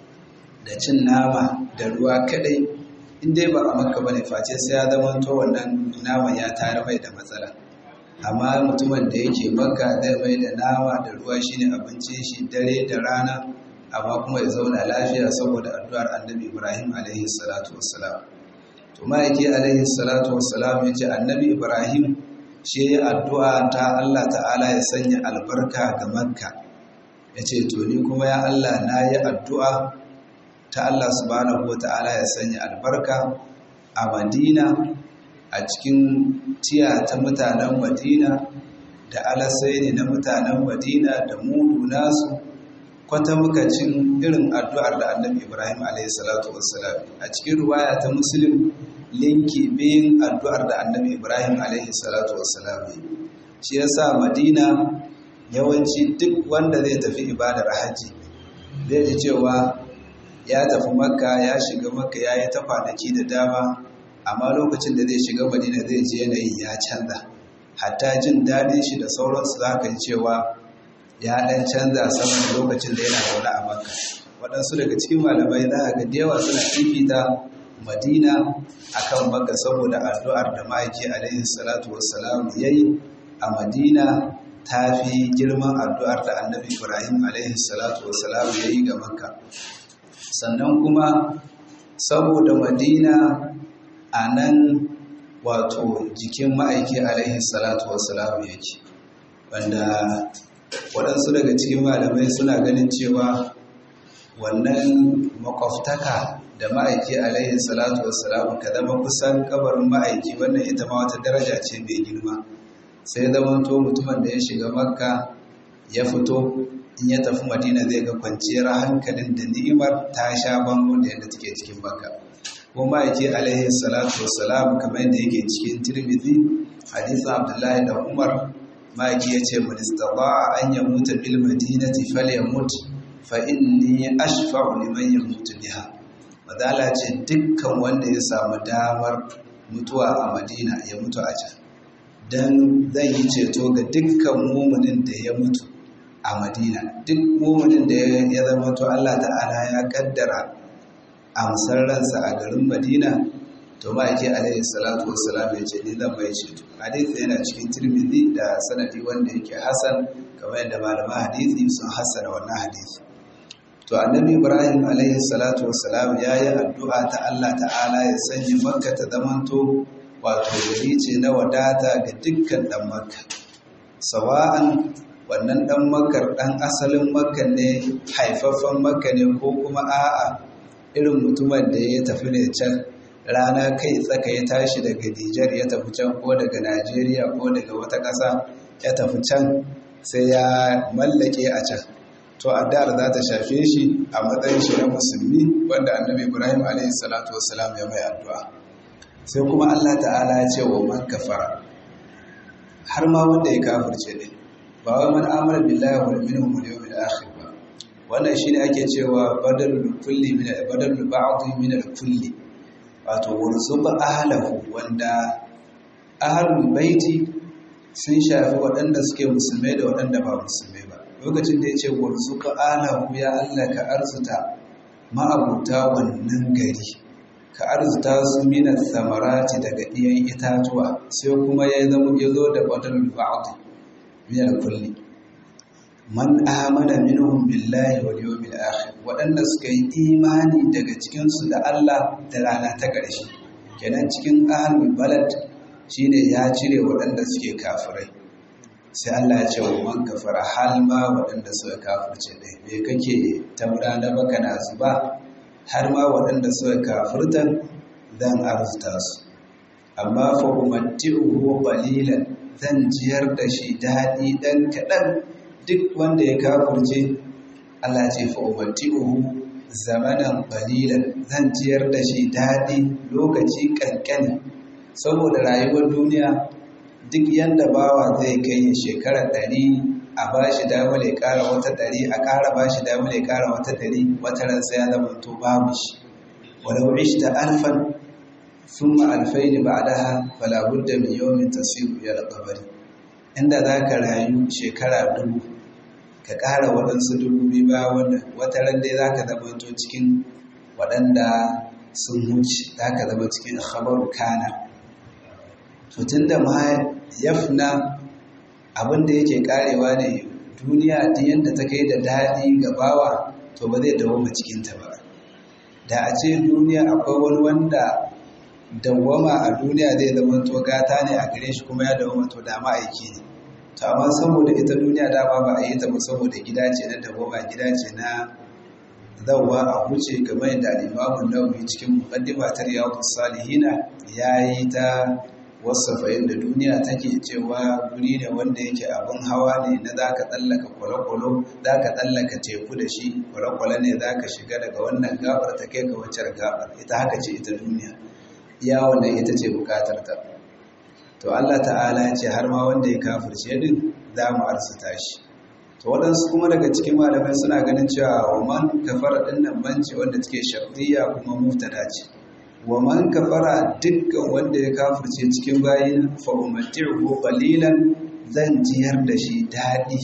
da cin nama da ruwa kadai indai ba a makka bane face sai ya zama to wannan naman ya tare mai da matsala amma mutumin da yake makka zai mai da nama da ruwa shine abincin shi dare da rana amma kuma ya zauna lafiya saboda addu'ar annabi Ibrahim alaihi salatu wassalam to ma'aiki alaihi salatu wassalam ya ce annabi ibrahim shi ya addu'a ta allah ta'ala ya sanya albarka ga makka ya ce to ni kuma ya allah na yi addu'a ta allah subhanahu wa ta'ala ya sanya albarka a madina a cikin tiya ta mutanen madina da alasai ne na mutanen madina da mudu nasu kwata muka cin irin addu'ar da annabi ibrahim alaihissalatu wassalam a cikin ruwaya ta muslim linki biyun addu'ar da annabi ibrahim alaihissalatu wassalam shi ya sa madina yawanci duk wanda zai tafi ibadar hajji zai ji cewa ya tafi makka ya shiga makka ya yi ta kwanaki da dama amma lokacin da zai shiga madina zai ji yanayin ya canza hatta jin daɗin shi da sauransu za ka yi cewa ya ɗan canza saman lokacin da yana zaune a makka waɗansu daga cikin malamai za a ga da yawa suna fifita madina akan makka saboda addu'ar da ma'aiki alaihi salatu wassalam ya yi a madina ta fi girman addu'ar da annabi ibrahim alaihi salatu wassalam ya yi ga makka sannan kuma saboda madina a nan wato jikin ma'aiki alaihi salatu wassalam yake wanda waɗansu daga cikin malamai suna ganin cewa wannan makwaftaka da ma'aiki alaihi salatu wassalam ka zama kusan kabarin ma'aiki wannan ita ma wata daraja ce mai girma sai zamanto mutumin da ya shiga makka ya fito in ya tafi madina zai ga kwanciyar hankalin da ni'imar ta sha bango da yadda take cikin makka kuma ma'aiki alaihi salatu wassalam kamar yadda yake cikin tirmidhi hadisin abdullahi da umar maki ya ce manistaba an ya mutu bil madinati falyamut fa inni ashfa'u liman yamutu biha madala ce dukkan wanda ya samu damar mutuwa a madina ya mutu a can dan zan yi ceto ga dukkan muminin da ya mutu a madina duk muminin da ya zama to Allah ta'ala ya kaddara amsar ransa a garin madina to ma'aiki alaihi salatu wassalam ya ce ni zan bai ceto hadisi yana cikin tirmidhi da sanadi wanda yake hasan kamar yadda malaman hadisi sun hassana wannan hadisi to annabi ibrahim alaihi salatu wassalam ya yi addu'a ta Allah ta'ala ya sanya makka ta zamanto wato gari ce na wadata ga dukkan dan makka sawa'an wannan dan makkar dan asalin makka ne haifaffen makka ne ko kuma a'a irin mutumin da ya tafi ne can rana kai tsaka ya tashi daga Nijar ya tafi can ko daga Najeriya ko daga wata ƙasa ya tafi can sai ya mallake a can to addu'ar za ta shafe shi a matsayin shi na musulmi wanda annabi Ibrahim alaihi salatu wassalam ya mai addu'a sai kuma Allah ta'ala ya ce wa man kafara har ma wanda ya kafirce ne ba wai man amara billahi wal minhum wal yawmil akhir ba wannan shine ake cewa badalul kulli min badalul ba'd min al kulli wato warzuba ahlahu wanda ahlul baiti sun shafi waɗanda suke musulmai da waɗanda ba musulmai ba lokacin da ya ce warzuka alahu ya Allah ka arzuta ma'abuta wannan gari ka arzuta su minar samarati daga ɗiyan itatuwa sai kuma ya zama ya zo da wadal ba'd min kulli man amana minhum billahi wal yawmil akhir waɗanda suka yi imani daga cikin su da Allah da rana ta ƙarshe kenan cikin ahlul balad shine ya cire waɗanda suke kafirai sai Allah ya ce wa man kafara hal ma waɗanda suka kafirce dai me kake tamra na baka na zuba har ma waɗanda suka kafirtan zan arzuta su amma fa umatti'uhu qalilan zan jiyar da shi daɗi ɗan kaɗan duk wanda ya kafirce Allah ce fa umatti'uhu zamanan qalilan zan jiyar da shi daɗi lokaci kankani saboda rayuwar duniya duk yanda bawa zai kai shekarar ɗari a ba shi damar ya ƙara wata ɗari a ƙara ba shi damar ya ƙara wata ɗari wata ran sai ya zama to babu shi walau ishta alfan thumma alfaini ba'daha fala budda min yawmin tasiru ila al-qabr inda zaka rayu shekara dubu ka ƙara waɗansu dubu biyu ba wannan wata ran dai zaka zama to cikin waɗanda sun wuce zaka zama cikin khabaru kana to tunda ma yafna abin da yake karewa ne duniya duk yadda ta kai da daɗi ga bawa to ba zai dawoma cikinta ba da a ce duniya akwai wani wanda dawwama a duniya zai zama to gata ne a gare shi kuma ya dawwama to da ma'aiki ne to amma saboda ita duniya dama ba a yi ta ba saboda gida ce na dawwama gida ce na zawwa a huce kamar yadda al'imamun nawawi cikin muqaddima ta riyadus salihina yayi ta wasafa yadda duniya take cewa guri ne wanda yake abin hawa ne na za ka tsallaka kwale-kwale za ka tsallaka teku da shi kwale-kwale ne za ka shiga daga wannan gabar ta kai ga waccar gabar ita haka ce ita duniya iya wannan ita ce bukatar ta to Allah ta'ala ya ce har ma wanda ya kafirce din za mu arzuta shi to waɗansu kuma daga cikin malamai suna ganin cewa wa man kafara ɗin nan banci wanda take shartiyya kuma muftada ce wa man kafara dukkan wanda ya kafirce cikin bayin fa umatti'uhu qalilan zan jiyar da shi dadi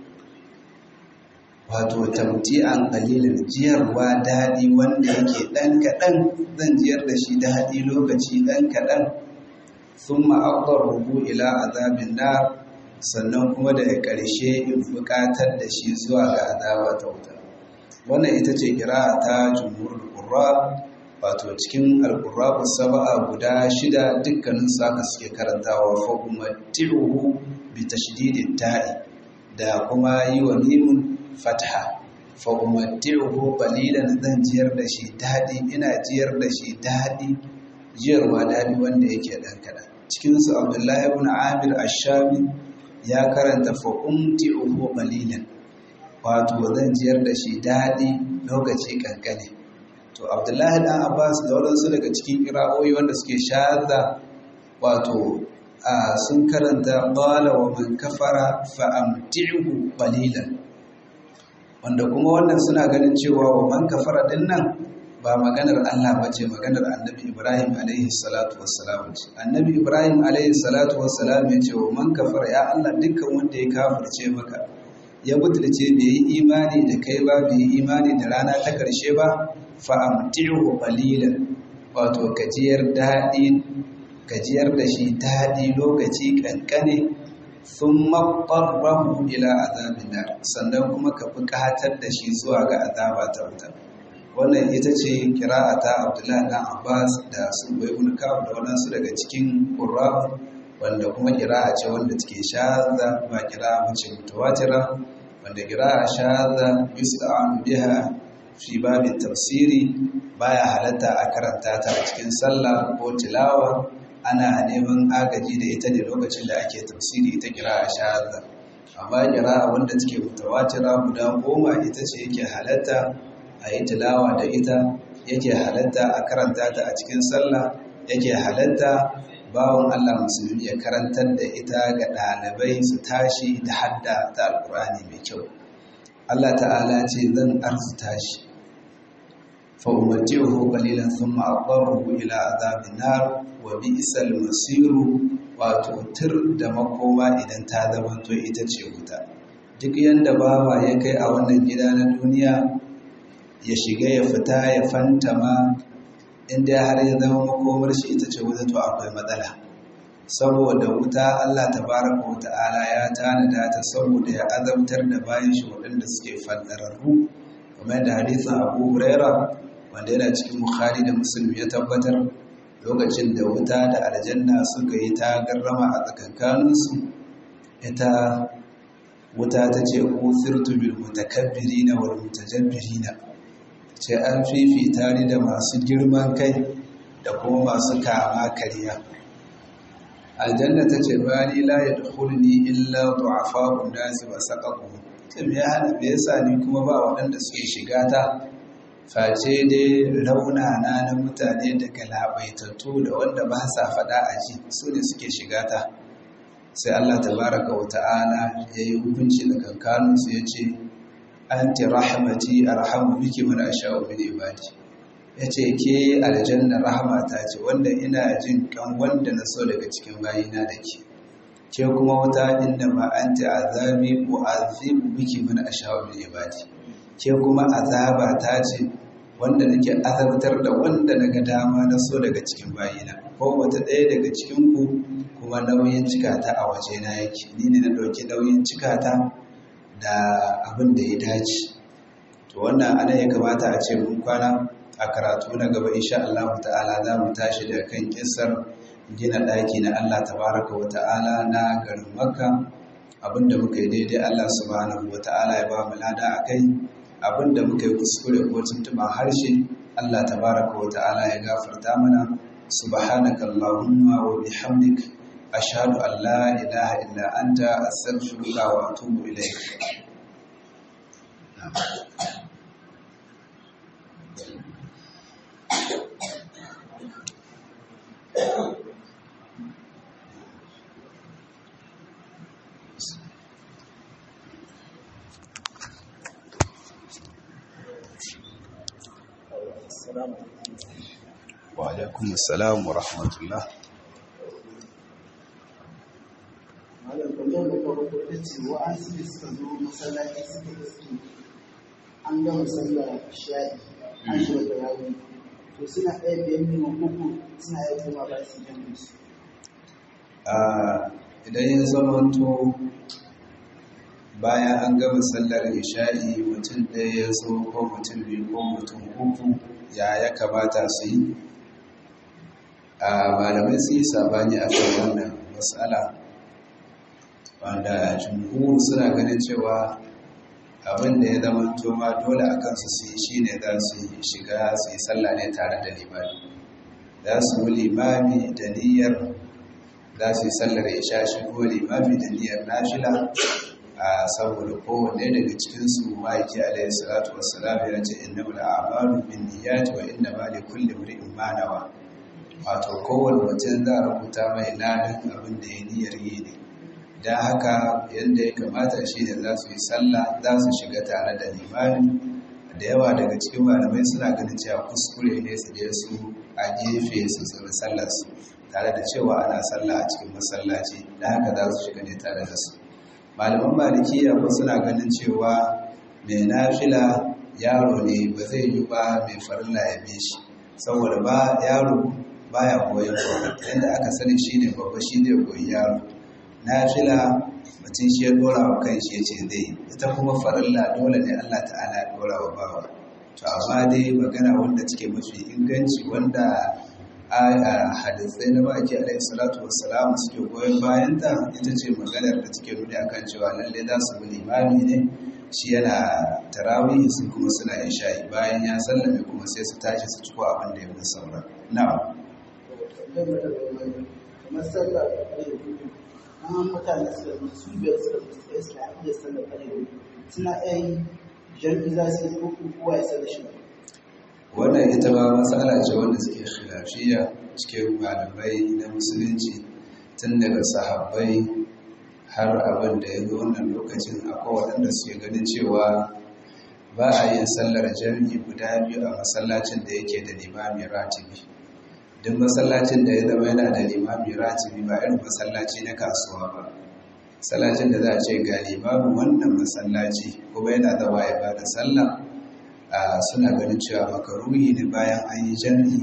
wato tamti'an qalilan jiyarwa dadi wanda yake dan kadan zan jiyar da shi dadi lokaci dan kadan thumma aqdaruhu ila azabin nar sannan kuma daga ƙarshe in buƙatar da shi zuwa ga azaba ta wuta wannan ita ce kira ta jumhurul qurra wato cikin alƙurrabu saba'a guda shida dukkanin saka suke karantawa fa umatti'uhu bi tashdidit ta'i da kuma yi wa mimun fatha fa umatti'uhu qalilan zan jiyar da shi dadi ina jiyar da shi dadi jiyarwa dadi wanda yake dan kada cikin su Abdullahi ibn Amir Ash-Shami ya karanta fa umti'uhu qalilan wato zan jiyar da shi dadi lokaci kankane to abdullahi dan abbas da waɗansu daga cikin kira'o'i wanda suke shaza wato sun karanta qala wa man kafara fa amti'hu qalilan wanda kuma wannan suna ganin cewa wa man kafara din nan ba maganar Allah bace maganar annabi Ibrahim alaihi salatu wassalam ce annabi Ibrahim alaihi salatu wassalam ya ce wa man kafara ya Allah dukkan wanda ya kafirce maka ya butulce bai yi imani da kai ba bai yi imani da rana ta karshe ba fa'amtihu qalilan wato gajiyar daɗi gajiyar da shi daɗi lokaci ƙanƙane sun maɓarrahu ila azabin nar sannan kuma ka buƙatar da shi zuwa ga azaba ta wuta wannan ita ce ta abdullahi dan abbas da su bai kab da waɗansu daga cikin ƙurra wanda kuma kira'a ce wanda take shaza ba kira'a mace mutawatira wanda kira'a shaza yus'anu biha fi babin tafsiri baya halatta a karanta ta a cikin sallah ko tilawa ana neman agaji da ita ne lokacin da ake tafsiri ita kira a shahada amma kira wanda take mutawatira guda goma ita ce yake halatta a yi tilawa da ita yake halatta a karanta ta a cikin sallah yake halatta bawon Allah musulmi ya karantar da ita ga ɗalibai su tashi da hadda ta alkur'ani mai kyau Allah ta'ala ce zan arzuta shi فأمتعه قليلا ثم أضطره إلى عذاب النار وبئس المصير وتوتر da makoma idan ta zamanto ita ce wuta duk yanda bawa ya kai a wannan gida na duniya ya shiga ya fita ya fantama inda har ya zama makomar shi ita ce wuta to akwai matsala saboda wuta Allah tabaraka wa ta'ala ya tanada ta saboda ya azabtar da bayan shi waɗanda suke fandararru kamar yadda hadisin Abu Huraira wanda yana cikin Bukhari da Muslim ya tabbatar lokacin da wuta da aljanna suka yi ta garrama a tsakankaninsu ita wuta ta ce usirtu bil mutakabbirina wal mutajabbirina ce an fifita ni da masu girman kai da kuma masu kama kariya aljanna ta ce bani la yadkhuluni illa du'afa'un nasi wa saqaqu ce me ya hana me yasa ni kuma ba waɗanda suke shiga ta face dai raunana na mutane da galabaitattu da wanda ba sa faɗa a ji su ne suke shiga ta sai Allah tabaraka wa ta'ala ya yi hukunci da kankanunsu ya ce anti rahmati arhamu biki man asha'u min ibadi yace ke aljanna rahmata ce wanda ina jin kan wanda na so daga cikin bayina da ke ke kuma wata inda ma anti azabi u'azibu biki man asha'u min ibadi ke kuma azaba ta ce wanda nake azabtar da wanda naga dama na so daga cikin bayina ko wata ɗaya daga cikin ku kuma nauyin cikata a waje na yake ni ne na ɗauki nauyin cikata da abin da ya dace to wannan ana ya kamata a ce mun kwana a karatu na gaba insha Allah ta'ala za mu tashi da kan kissar gina ɗaki na Allah tabaraka wa ta'ala na garin Makka abinda muka yi daidai Allah subhanahu wa ta'ala ya ba mu lada akai abinda muka yi kuskure ko tuntuɓa harshe Allah tabaraka wa ta'ala ya gafarta mana subhanaka allahumma wa bihamdik ashhadu an la ilaha illa anta astaghfiruka wa atubu ilayk wa alaikum assalam wa rahmatullah malam kwallon da kawo ta ce wa'ansu da suka zo masallaci suka iske an gama sallar sha'i an shiga da yawo to suna ɗaya biyan neman koko suna yi kuma ba su jan musu idan ya zamanto bayan an gama sallar isha'i mutum ɗaya ya zo ko mutum biyu ko mutum uku ya ya kamata su yi a malamai su yi sabani a kan wannan matsala wanda jumhur suna ganin cewa abin da ya zama ma dole a kansu su yi shi ne za su shiga su yi sallah ne tare da limami za su yi limami da niyyar za su yi sallar isha shi ko limami da niyyar nashila a saboda kowanne daga cikinsu ma'aiki alayhi salatu wassalam ya ce inna wal a'malu bin niyyati wa inna ma li kulli imrin ma nawa wato kowanne mutum za a rubuta mai ladan abin da ya niyyar yi ne don haka yadda ya kamata shi ne za su yi sallah za su shiga tare da limani da yawa daga cikin malamai suna ganin cewa kuskure ne su je su a gefe su tsiri sallarsu tare da cewa ana sallah a cikin masallaci da haka za su shiga ne tare da su malaman malikiya ko suna ganin cewa mai nafila yaro ne ba zai yi ba mai farilla ya bi shi saboda ba yaro baya koyon yadda aka sani shi ne babba shi ne koyi yaro nafila mutum shi ya dora wa kan shi ya ce zai ita kuma farilla dole ne Allah ta'ala ya dora wa bawa to amma dai magana wanda take mafi inganci wanda a hadisai na baki alaihi salatu wassalam suke goyon bayan ta ita ce maganar da take nuni akan cewa lalle za su bi limami ne shi yana tarawih su kuma suna isha'i bayan ya sallame kuma sai su tashi su ciko abin da ya fi saura na'am kamar sallar ƙarfe hudu an mutane suka zo su biyar suka zo suka iske a iya sallar ƙarfe hudu suna iya yin jam'i za su yi ko kowa ya sallar shi wannan ita ma matsala ce wanda suke khilafiya cikin malamai na musulunci tun daga sahabbai har abin da ya zo wannan lokacin akwai waɗanda suke ganin cewa ba a yin sallar jami'i guda biyu a masallacin da yake da limami ratibi duk masallacin da ya zama yana da limami ratibi ba irin masallaci na kasuwa ba masallacin da za a ce gani babu wannan masallaci kuma yana zama ya bada sallah suna ganin cewa makaruhi ne bayan an yi jami'i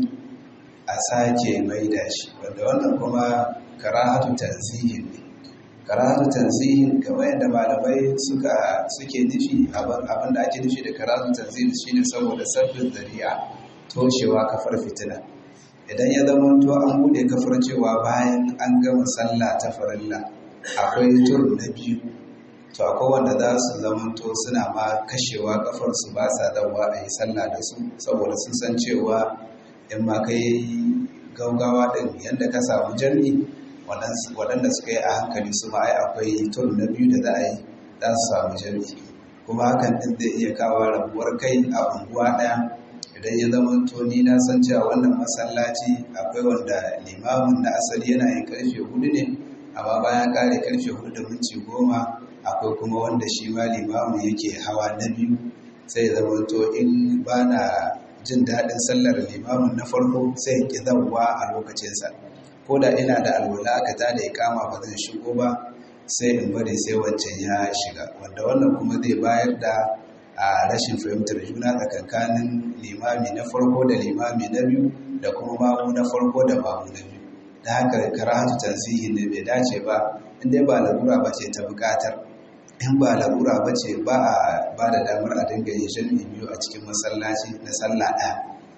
a sake maida shi wanda wannan kuma karahatu tanzihin ne karahatu tanzihin kamar yadda malamai suka suke nufi abin da ake nufi da karahatu tanzihin shine saboda sabbin zari'a toshewa kafar fitina idan ya zama to an bude kafar cewa bayan an gama sallah ta farilla akwai tur na biyu to akwai wanda za su zama to suna ma kashewa kafar su ba sa dawa a yi sallah da su saboda sun san cewa in ma kai gaugawa din yadda ka samu jami'i waɗanda suka yi a hankali su ma ai akwai tur na biyu da za a yi za su samu jami'i kuma hakan din zai iya kawo rabuwar kai a unguwa ɗaya idan ya zama to ni na san cewa wannan masallaci akwai wanda limamin na asali yana yin karfe hudu ne amma bayan kare karfe hudu da minti goma akwai kuma wanda shi ma limamin yake hawa na biyu sai zama to in ba na jin daɗin sallar limamin na farko sai ki zauwa a lokacinsa ko da ina da alwala aka ta da ikama ba zan shigo ba sai in bari sai wancan ya shiga wanda wannan kuma zai bayar da a rashin fahimtar juna tsakankanin limami na farko da limami na biyu da kuma mamu na farko da mamu na biyu da haka karatu tanzihi ne bai dace ba inda ba larura ba ce ta bukatar in ba larura ba ce ba a ba da damar a dinga yin jami'i biyu a cikin masallaci na sallah ɗaya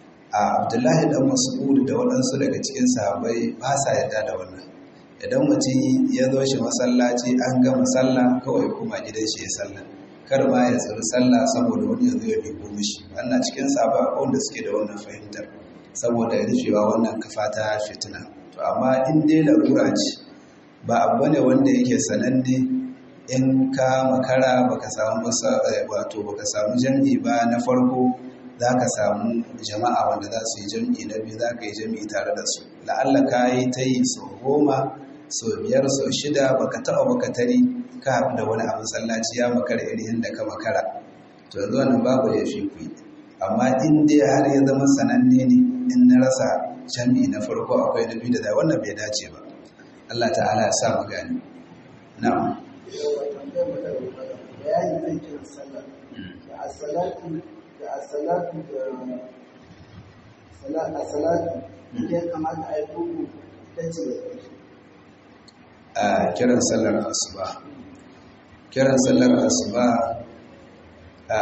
a abdullahi dan mas'ud da waɗansu daga cikin sahabbai ba sa yarda da wannan idan mutum ya zo shi masallaci an gama sallah kawai kuma gidan shi ya sallah kar ma ya tsiri sallah saboda wani ya zo ya dubo mishi wannan cikin saba wanda suke da wannan fahimtar saboda rufewa wannan kafa ta fitina to amma in dai larura ce ba abu ne wanda yake sananne in ka makara baka samu wato baka samu jam'i ba na farko za ka samu jama'a wanda za su yi jam'i na biyu za ka yi jam'i tare da su la'alla ka yi ta yi sau goma sau biyar sau shida baka taɓa baka tari ka haɗu da wani a masallaci ya makara irin yadda ka makara to yanzu wannan babu ya fi ku amma in dai har ya zama sananne ne in na rasa jami'i na farko akwai na biyu da da wannan bai dace ba Allah ta'ala ya sa mu gani na'am bayani zai kiran sallah da as-salatu da as-salatu da as-salatu ya kamata a yi kuku ta ce a kiran sallar asuba kiran sallar asuba a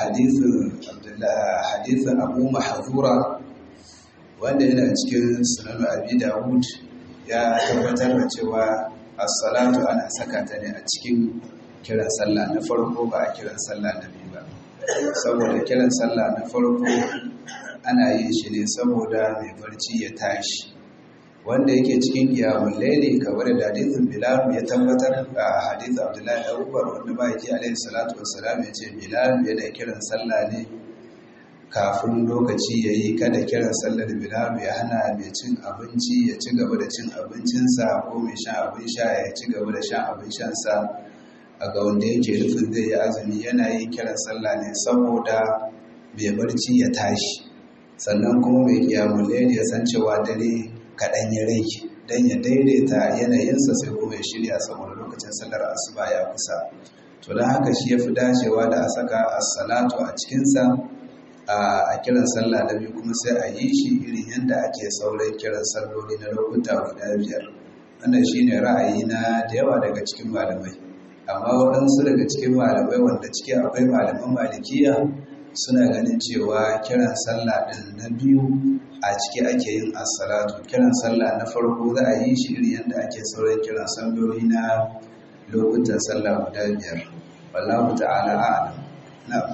hadithin abu mahazura wanda yana cikin sunan abi dawud ya tabbatar da cewa as-salatu ana saka ta ne a cikin kiran sallah na farko ba a kiran sallah na biyu ba saboda kiran sallah na farko ana yin shi ne saboda mai barci ya tashi wanda yake cikin kiyamun laili kamar da hadithin bilal ya tabbatar a hadithin abdullahi da umar wanda ba yake alaihi salatu wassalam ya ce bilal yana kiran sallah ne kafin lokaci ya yi kada kiran sallar bilal ya hana mai cin abinci ya ci gaba da cin abincinsa ko mai shan abin sha ya ci gaba da shan abin shansa a ga wanda yake rufin zai yi azumi yana yin kiran sallah ne saboda mai barci ya tashi sannan kuma mai kiyamun laili ya san cewa dare kaɗan ya rai don ya daidaita yanayinsa sai kuma ya shirya saboda lokacin sallar asuba ya kusa to don haka shi ya fi dacewa da a saka assalatu a cikinsa a kiran sallah na biyu kuma sai a yi shi irin yadda ake sauran kiran salloli na lokuta guda biyar wannan shi ne ra'ayi na da yawa daga cikin malamai amma waɗansu daga cikin malamai wanda ciki akwai malaman malikiya suna ganin cewa kiran sallah ɗin na biyu a ciki ake yin assalatu kiran sallah na farko za a yi shi irin yadda ake sauran kiran salloli na lokutan sallah guda biyar wallahu ta'ala a'lam na'am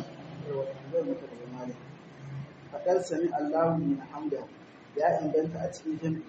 faɗar sami Allahu min hamda ya inganta a cikin jami'i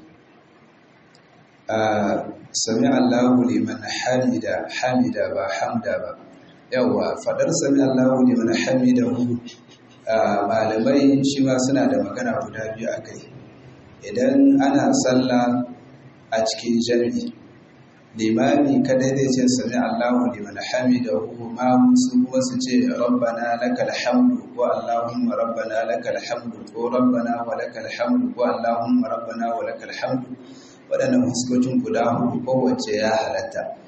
sami Allahu liman hamida hamida ba hamda ba yawa faɗar sami Allahu liman hamidahu malamai shi ma suna da magana guda biyu a kai idan ana sallah a cikin jami'i limami kadai zai ce sami Allahu liman hamidahu ma su kuma su ce rabbana lakal hamdu ko allahumma rabbana lakal hamdu ko rabbana wa lakal hamdu ko allahumma rabbana wa lakal hamdu waɗannan fuskokin guda hudu kowace ya halatta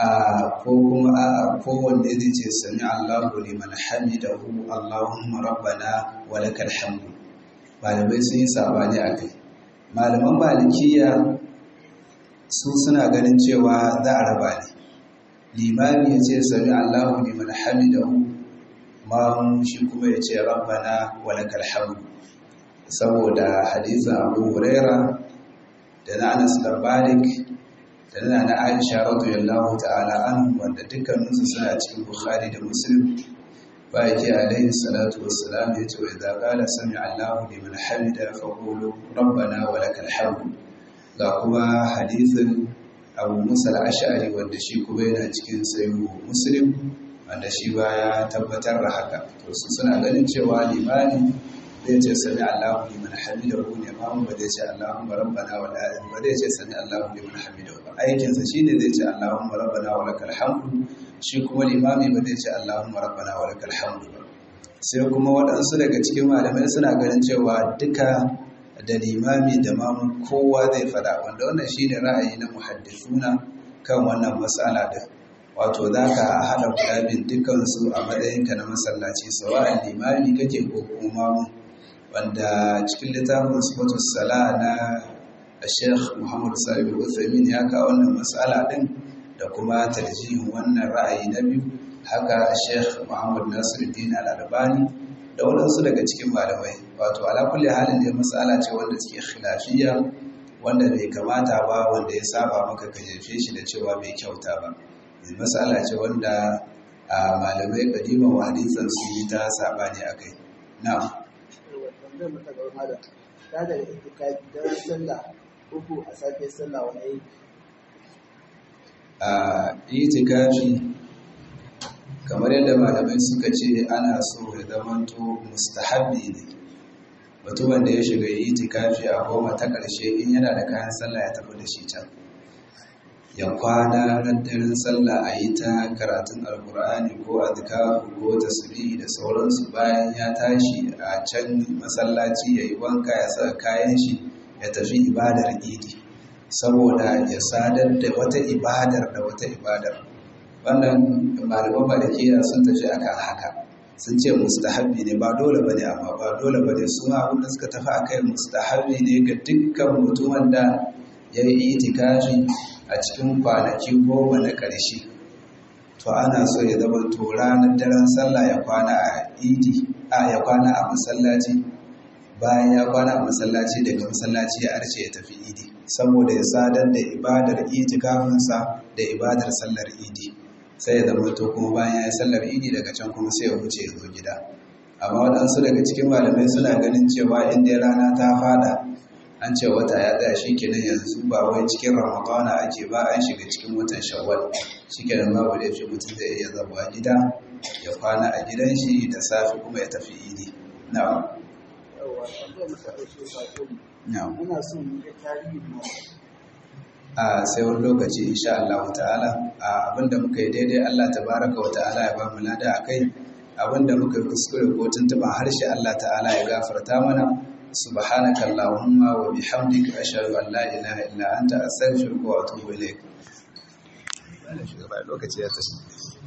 a ko kuma a kowanne zai ce sami Allahu liman hamidahu Allahumma rabbana wa lakal hamdu malamai sun yi sabani a kai malaman malikiya su suna ganin cewa za a raba ne limami ya ce sami Allahu liman hamidahu mamu shi kuma ya ce rabbana wa lakal hamdu saboda hadisin Abu Huraira da na Anas bin Malik da na na Aisha radiyallahu ta'ala anhu wanda dukkaninsu suna cikin Bukhari da Muslim ba yake alaihi salatu wassalam ya ce wa idza qala sami Allahu liman hamida fa qulu rabbana wa lakal hamd ga kuma hadisin Abu Musa al-Ash'ari wanda shi kuma yana cikin sahih Muslim wanda shi ba ya tabbatar da haka to su suna ganin cewa limani zai ce sami Allahu liman hamidahu ne ma ba zai ce Allahumma rabbana wa la ba zai ce sami Allahu liman hamidahu ba aikin sa shine zai ce Allahumma rabbana wa lakal hamdu shi kuma limami ba zai ce Allahumma rabbana wa lakal hamdu ba sai kuma waɗansu daga cikin malamai suna ganin cewa duka da limami da mamu kowa zai fada wanda wannan shine ra'ayi na muhaddisuna kan wannan mas'ala din wato za ka haɗa guda bin dukansu a matsayinka na masallaci sawa'an limami kake ko kuma mamu wanda cikin littafin sifatu sala na Sheikh Muhammad Sabi Uthamin ya kawo wannan matsala din da kuma tarjihin wannan ra'ayi na biyu haka Sheikh Muhammad Nasiruddin Al-Albani da waɗansu daga cikin malamai wato ala kulli halin da matsala ce wanda take khilafiyya wanda bai kamata ba wanda ya saba maka ka jefe shi da cewa bai kyauta ba matsala ce wanda a malamai kadiman wa hadisan su yi ta sabani akai na'am zai mata ga hada ta da itikafi daren sallah uku a safe sallah wani yi a itikafi kamar yadda malamai suka ce ana so ya zamanto mustahabbi ne mutumin da ya shiga itikafi a goma ta ƙarshe in yana da kayan sallah ya tafi da shi can ya kwana ran daren sallah a yi ta karatun alkur'ani ko azkaru ko tasbihi da sauransu bayan ya tashi a can masallaci ya yi wanka ya sa kayan shi ya tafi ibadar idi saboda ya sadar da wata ibadar da wata ibadar wannan malaman malikiya sun tafi akan haka sun ce mustahabbi ne ba dole bane amma ba dole bane su ma abin da suka tafi akai mustahabbi ne ga dukkan mutumin da ya yi itikafi a cikin kwanaki goma na ƙarshe to ana so ya zama to ranar daren sallah ya kwana a idi a ya kwana a masallaci bayan ya kwana a masallaci daga masallaci ya arce ya tafi idi saboda ya sadar da ibadar itikafinsa da ibadar sallar idi sai ya zama to kuma bayan ya yi sallar idi daga can kuma sai ya wuce ya zo gida amma waɗansu daga cikin malamai suna ganin cewa inda rana ta fada an ce wata ya tsaya shi kenan yanzu ba wai cikin ramadana ake ba an shiga cikin watan shawwal shi kenan babu da yafi mutum zai iya zama gida ya kwana a gidan shi da safe kuma ya tafi idi na'am yawa tambayar mata ɗauke sako ne na'am muna son mu ga tarihin mu a sai wani lokaci insha Allah ta'ala a abinda muka yi daidai Allah tabaraka wa ta'ala ya ba mu lada akai abinda muka yi kuskure ko tuntuban harshe Allah ta'ala ya gafarta mana subhanaka allahumma wa bihamdika ashhadu an la ilaha illa anta astaghfiruka wa atubu ilaik lokaci ya tashi